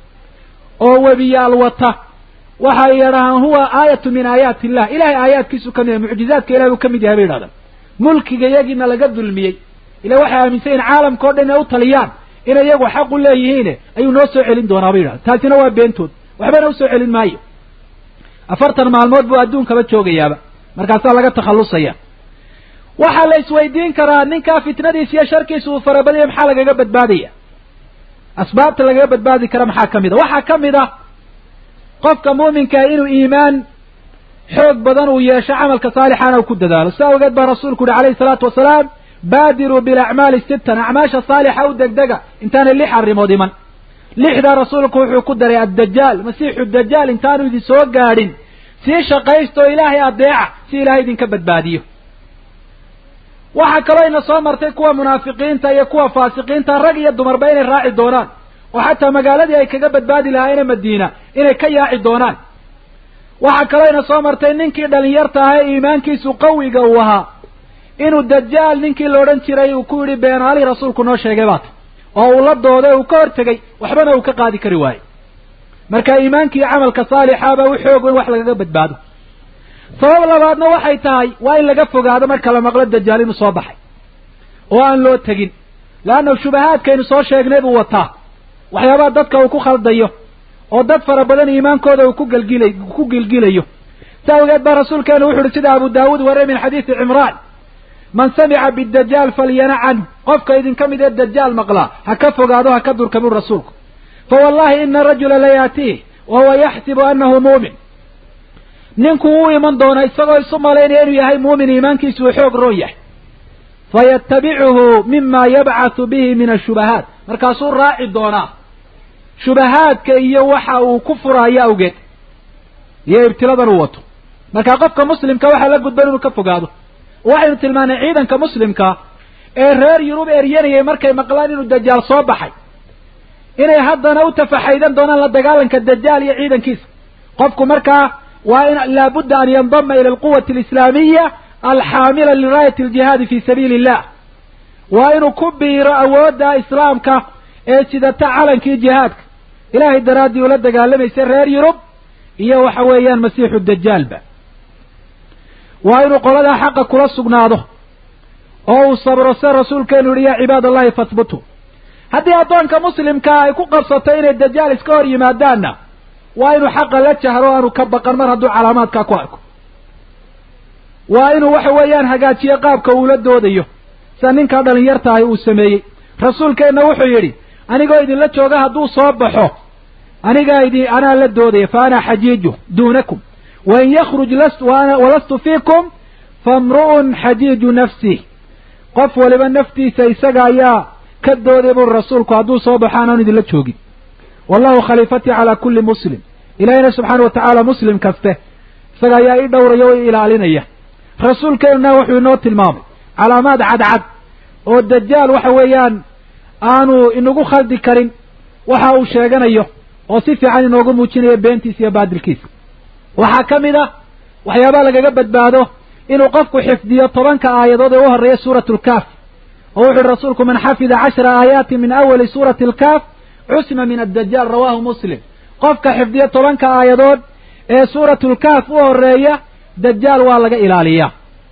oo webiyaal wata waxay yidhahaan huwa aayatu min aayaati illah ilahay aayaadkiisu ka mid yahay mucjizaadka ilahay uu ka mid yahay bay yidhahdaan mulkiga iyagiina laga dulmiyey ila waxay aaminsan yihin caalamka o dhan inay u taliyaan inay iyagu xaq u leeyihiine ayuu noo soo celin doonaa bay yidhahda taasina waa beentood waxbana usoo celin maayo afartan maalmood buu adduunkaba joogayaaba markaasaa laga takhallusaya waxaa la isweydiin karaa ninkaa fitnadiisa iyo sharkiisa uu farabadaya maxaa lagaga badbaadaya asbaabta lagaga badbaadi kara maxaa ka mid a waxaa ka mid ah qofka muuminkaa inuu iimaan xoog badan uu yeesho camalka saalixaana uu ku dadaalo si awgeed baa rasuulku uhi alayhi salaatu wasalaam baadiruu bilacmaali sittan acmaasha saalixa u degdega intaanay lix arrimood iman lixdaa rasuulku wuxuu ku daray addajaal masiixu dajaal intaanu idin soo gaadhin sii shaqaysta oo ilaahay adeeca si ilaahay idinka badbaadiyo waxaa kaloo ina soo martay kuwa munaafiqiinta iyo kuwa faasiqiinta rag iyo dumarba inay raaci doonaan oo xataa magaaladii ay kaga badbaadi lahaayeen madiina inay ka yaaci doonaan waxaa kaloo ina soo martay ninkii dhalinyarta ahaa ee iimaankiisu qawiga uu ahaa inuu dajaal ninkii la odhan jiray uu ku yidhi beenaalihii rasuulku noo sheegay baata oo uu la dooday uu ka hortegay waxbana uu ka qaadi kari waayey marka iimaankii camalka saalixaaba u xoog in wax lagaga badbaado sabab labaadna waxay tahay waa in laga fogaado marka la maqlo dajaal inuu soo baxay oo aan loo tegin leanna shubahaadkaynu soo sheegnay buu wataa waxyaabaha dadka uu ku khaldayo oo dad fara badan iimaankooda uu ku gelgilay ku gilgilayo si awgeed baa rasuulkeenu wuxu uhi sida abu daawuud warey min xadiisi cimraan man samica bidajaal falyana canhu qofka idinka mid ee dajaal maqlaa ha ka fogaado ha ka durka buu rasuulku fa wallahi ina rajula layaatiih wa huwa yaxsibu annahu muumin ninku wuu iman doona isagoo isu malaynaya inuu yahay muumin iimaankiisu uu xoog roon yahay fayatabicuhu mima yabcathu bihi min ashubahaat markaasuu raaci doonaa shubahaadka iyo waxa uu ku furaayo awgeed iyo ibtiladan uu wato marka qofka muslimka waxaa la gudban inuu ka fogaado waxaynu tilmaanay ciidanka muslimka ee reer yurub eryanayay markay maqlaan inuu dajaal soo baxay inay haddana u tafaxaydan doonaan la dagaalanka dajaal iyo ciidankiisa qofku markaa waa in laabudda an yandama ila alquwati alislaamiya alxaamila liraayati aljihaadi fi sabiili illah waa inuu ku biiro awoodda islaamka ee sidata calankii jihaadka ilaahay daraaddii ula dagaalamaysa reer yurub iyo waxa weeyaan masiixu dajaalba waa inuu qoladaa xaqa kula sugnaado oo uu sabro se rasuulkeenu yihi yaa cibaad allahi fahbutuu haddii addoonka muslimkaa ay ku qabsato inay dajaal iska hor yimaadaanna waa inuu xaqa la jahro aanu ka baqan mar hadduu calaamaadkaa ku arko waa inuu waxa weeyaan hagaajiyo qaabka uula doodayo sida ninkaa dhalinyartahay uu sameeyey rasuulkeenna wuxuu yidhi anigoo idinla jooga hadduu soo baxo anigaa idin anaa la doodaya fa ana xajiiju duunakum wain yakruj walastu fiikum famru'un xajiiju nafsih qof waliba naftiisa isaga ayaa ka dooday buri rasuulku hadduu soo baxo anaan idinla joogin wallahu khaliifatii calaa kulli muslim ilaahiyna subxaana wa tacaala muslim kaste isaga ayaa ii dhowraya o i ilaalinaya rasuulkeenuna wuxuu inoo tilmaamay calaamaad cadcad oo dajaal waxa weeyaan aanu inagu khaldi karin waxa uu sheeganayo oo si fiican inoogu muujinayo beentiisa iyo baadilkiisa waxaa ka mid ah waxyaabaha lagaga badbaado inuu qofku xifdiyo tobanka aayadood ee u horreeya suuratu lkaaf oo wuxu uhi rasuulku man xafida cashra aayaati min awali suurati alkaaf cusima min addajaal rawahu muslim qofka xifdiya tobanka aayadood ee suuratu lkaaf u horreeya dajaal waa laga ilaaliyaa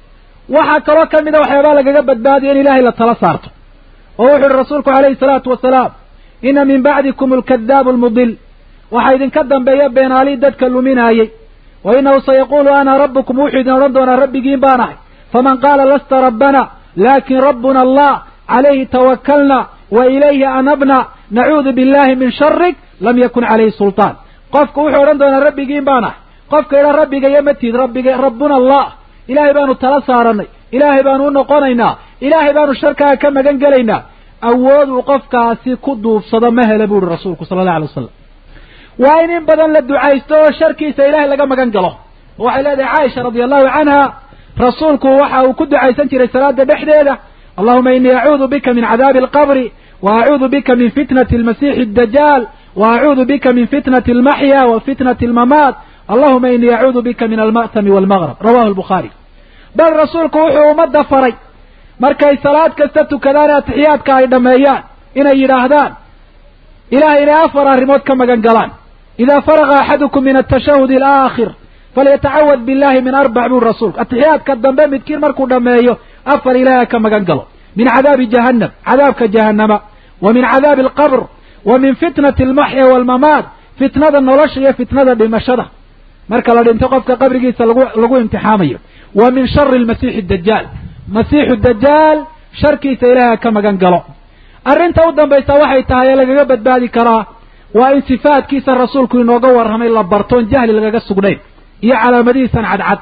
waxaa kaloo ka mida waxyaabaa lagaga badbaadiyo in ilaahay la tala saarto oo wuxu uhi rasuulku calayhi salaatu wasalaam ina min bacdikum alkadaabu almudil waxaa idinka dambeeya beenaalii dadka luminaayey wa inahu sayaquulu ana rabbukum wuxuu idin odhan doonaa rabbigiin baan ahay faman qaala lasta rabbana laakin rabbuna allah calayhi tawakalna wa ilayhi anabna nacuudu billahi min sharik lam yakun calayhi sultaan qofku wuxuu odhan doonaa rabbigiin baan ahay qofka idha rabbigayo matid rabbiga rabbuna allah ilaahay baanu tala saaranay ilaahay baanu u noqonaynaa ilaahay baanu sharkaaga ka magan gelaynaa awood uu qofkaasi ku duubsado ma hele bu uhi rasuulku sala allah alay wasalam waa in in badan la ducaysto oo sharkiisa ilaahay laga magan galo waxay leedahay caaisha radia allahu canha rasuulku waxa uu ku ducaysan jiray salaada dhexdeeda allahuma inii acuudu bika min cadaabi alqabri wa acuudu bika min fitnati almasiixi addajaal wa acuudu bika min fitnati almaxya wa fitnati almamaat allahuma inii acuudu bika min alma'tami walmaqrab rawahu albukhaari bal rasuulku wuxuu ummadda faray markay salaad kasta tukadaan ee atixiyaadka ay dhammeeyaan inay yidhaahdaan ilahay inay afar arrimood ka magan galaan idaa faraga axadukum min atashahudi alaakhir falyatacawad billahi min arbac buu rasuulku atixiyaadka dambe midkiin markuu dhammeeyo afar ilaahay ka magan galo min cadaabi jahannam cadaabka jahannama wa min cadaabi alqabr wa min fitnati almaxya waalmamaat fitnada nolosha iyo fitnada dhimashada marka la dhinto qofka qabrigiisa lagu lagu imtixaamayo wa min shari almasiixi dajaal masiixu dajaal sharkiisa ilaahay ka magan galo arrinta u dambaysa waxay tahay ee lagaga badbaadi karaa waa in sifaadkiisa rasuulku inooga warramay la bartoon jahli lagaga sugnayn iyo calaamadihiisan cadcad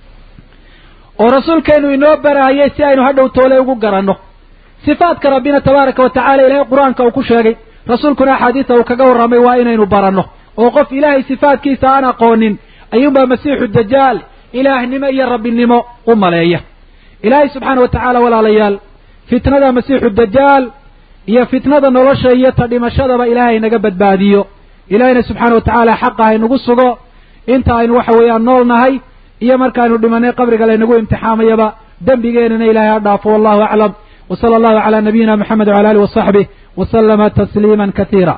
oo rasuulkeenu inoo baraayay si aynu hadhow toole ugu garanno sifaadka rabbina tabaaraka wa tacala ilaahay qur-aanka uu ku sheegay rasuulkuna axaadiisa uu kaga warramay waa inaynu baranno oo qof ilaahay sifaadkiisa aan aqoonin ayuunbaa masiixu dajaal ilaahnimo iyo rabbinimo u maleeya ilaahay subxaana wa tacaala walaalayaal fitnada masiixu dajaal iyo fitnada nolosha iyo ta dhimashadaba ilaahay naga badbaadiyo ilaahayna subxaana wa tacaala xaqa haynagu sugo inta aynu waxa weeyaan nool nahay iyo markaaynu dhimanay qabriga laynagu imtixaamayaba dembigeenana ilaahay ha dhaafo wallahu aclam wa sala allahu calaa nabiyina moxamed wala alih wasaxbih wasalama tasliima katiira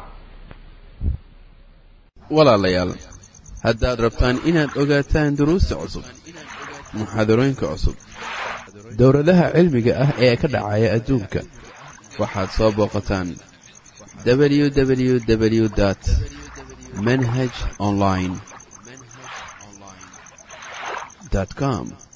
walaalayaal haddaad rabtaan inaad ogaataan duruusta cusub muxaadarooyinka cusub dowladaha cilmiga ah ee ka dhacaya adduunka waxaad soo booqataan www dt manhaj online com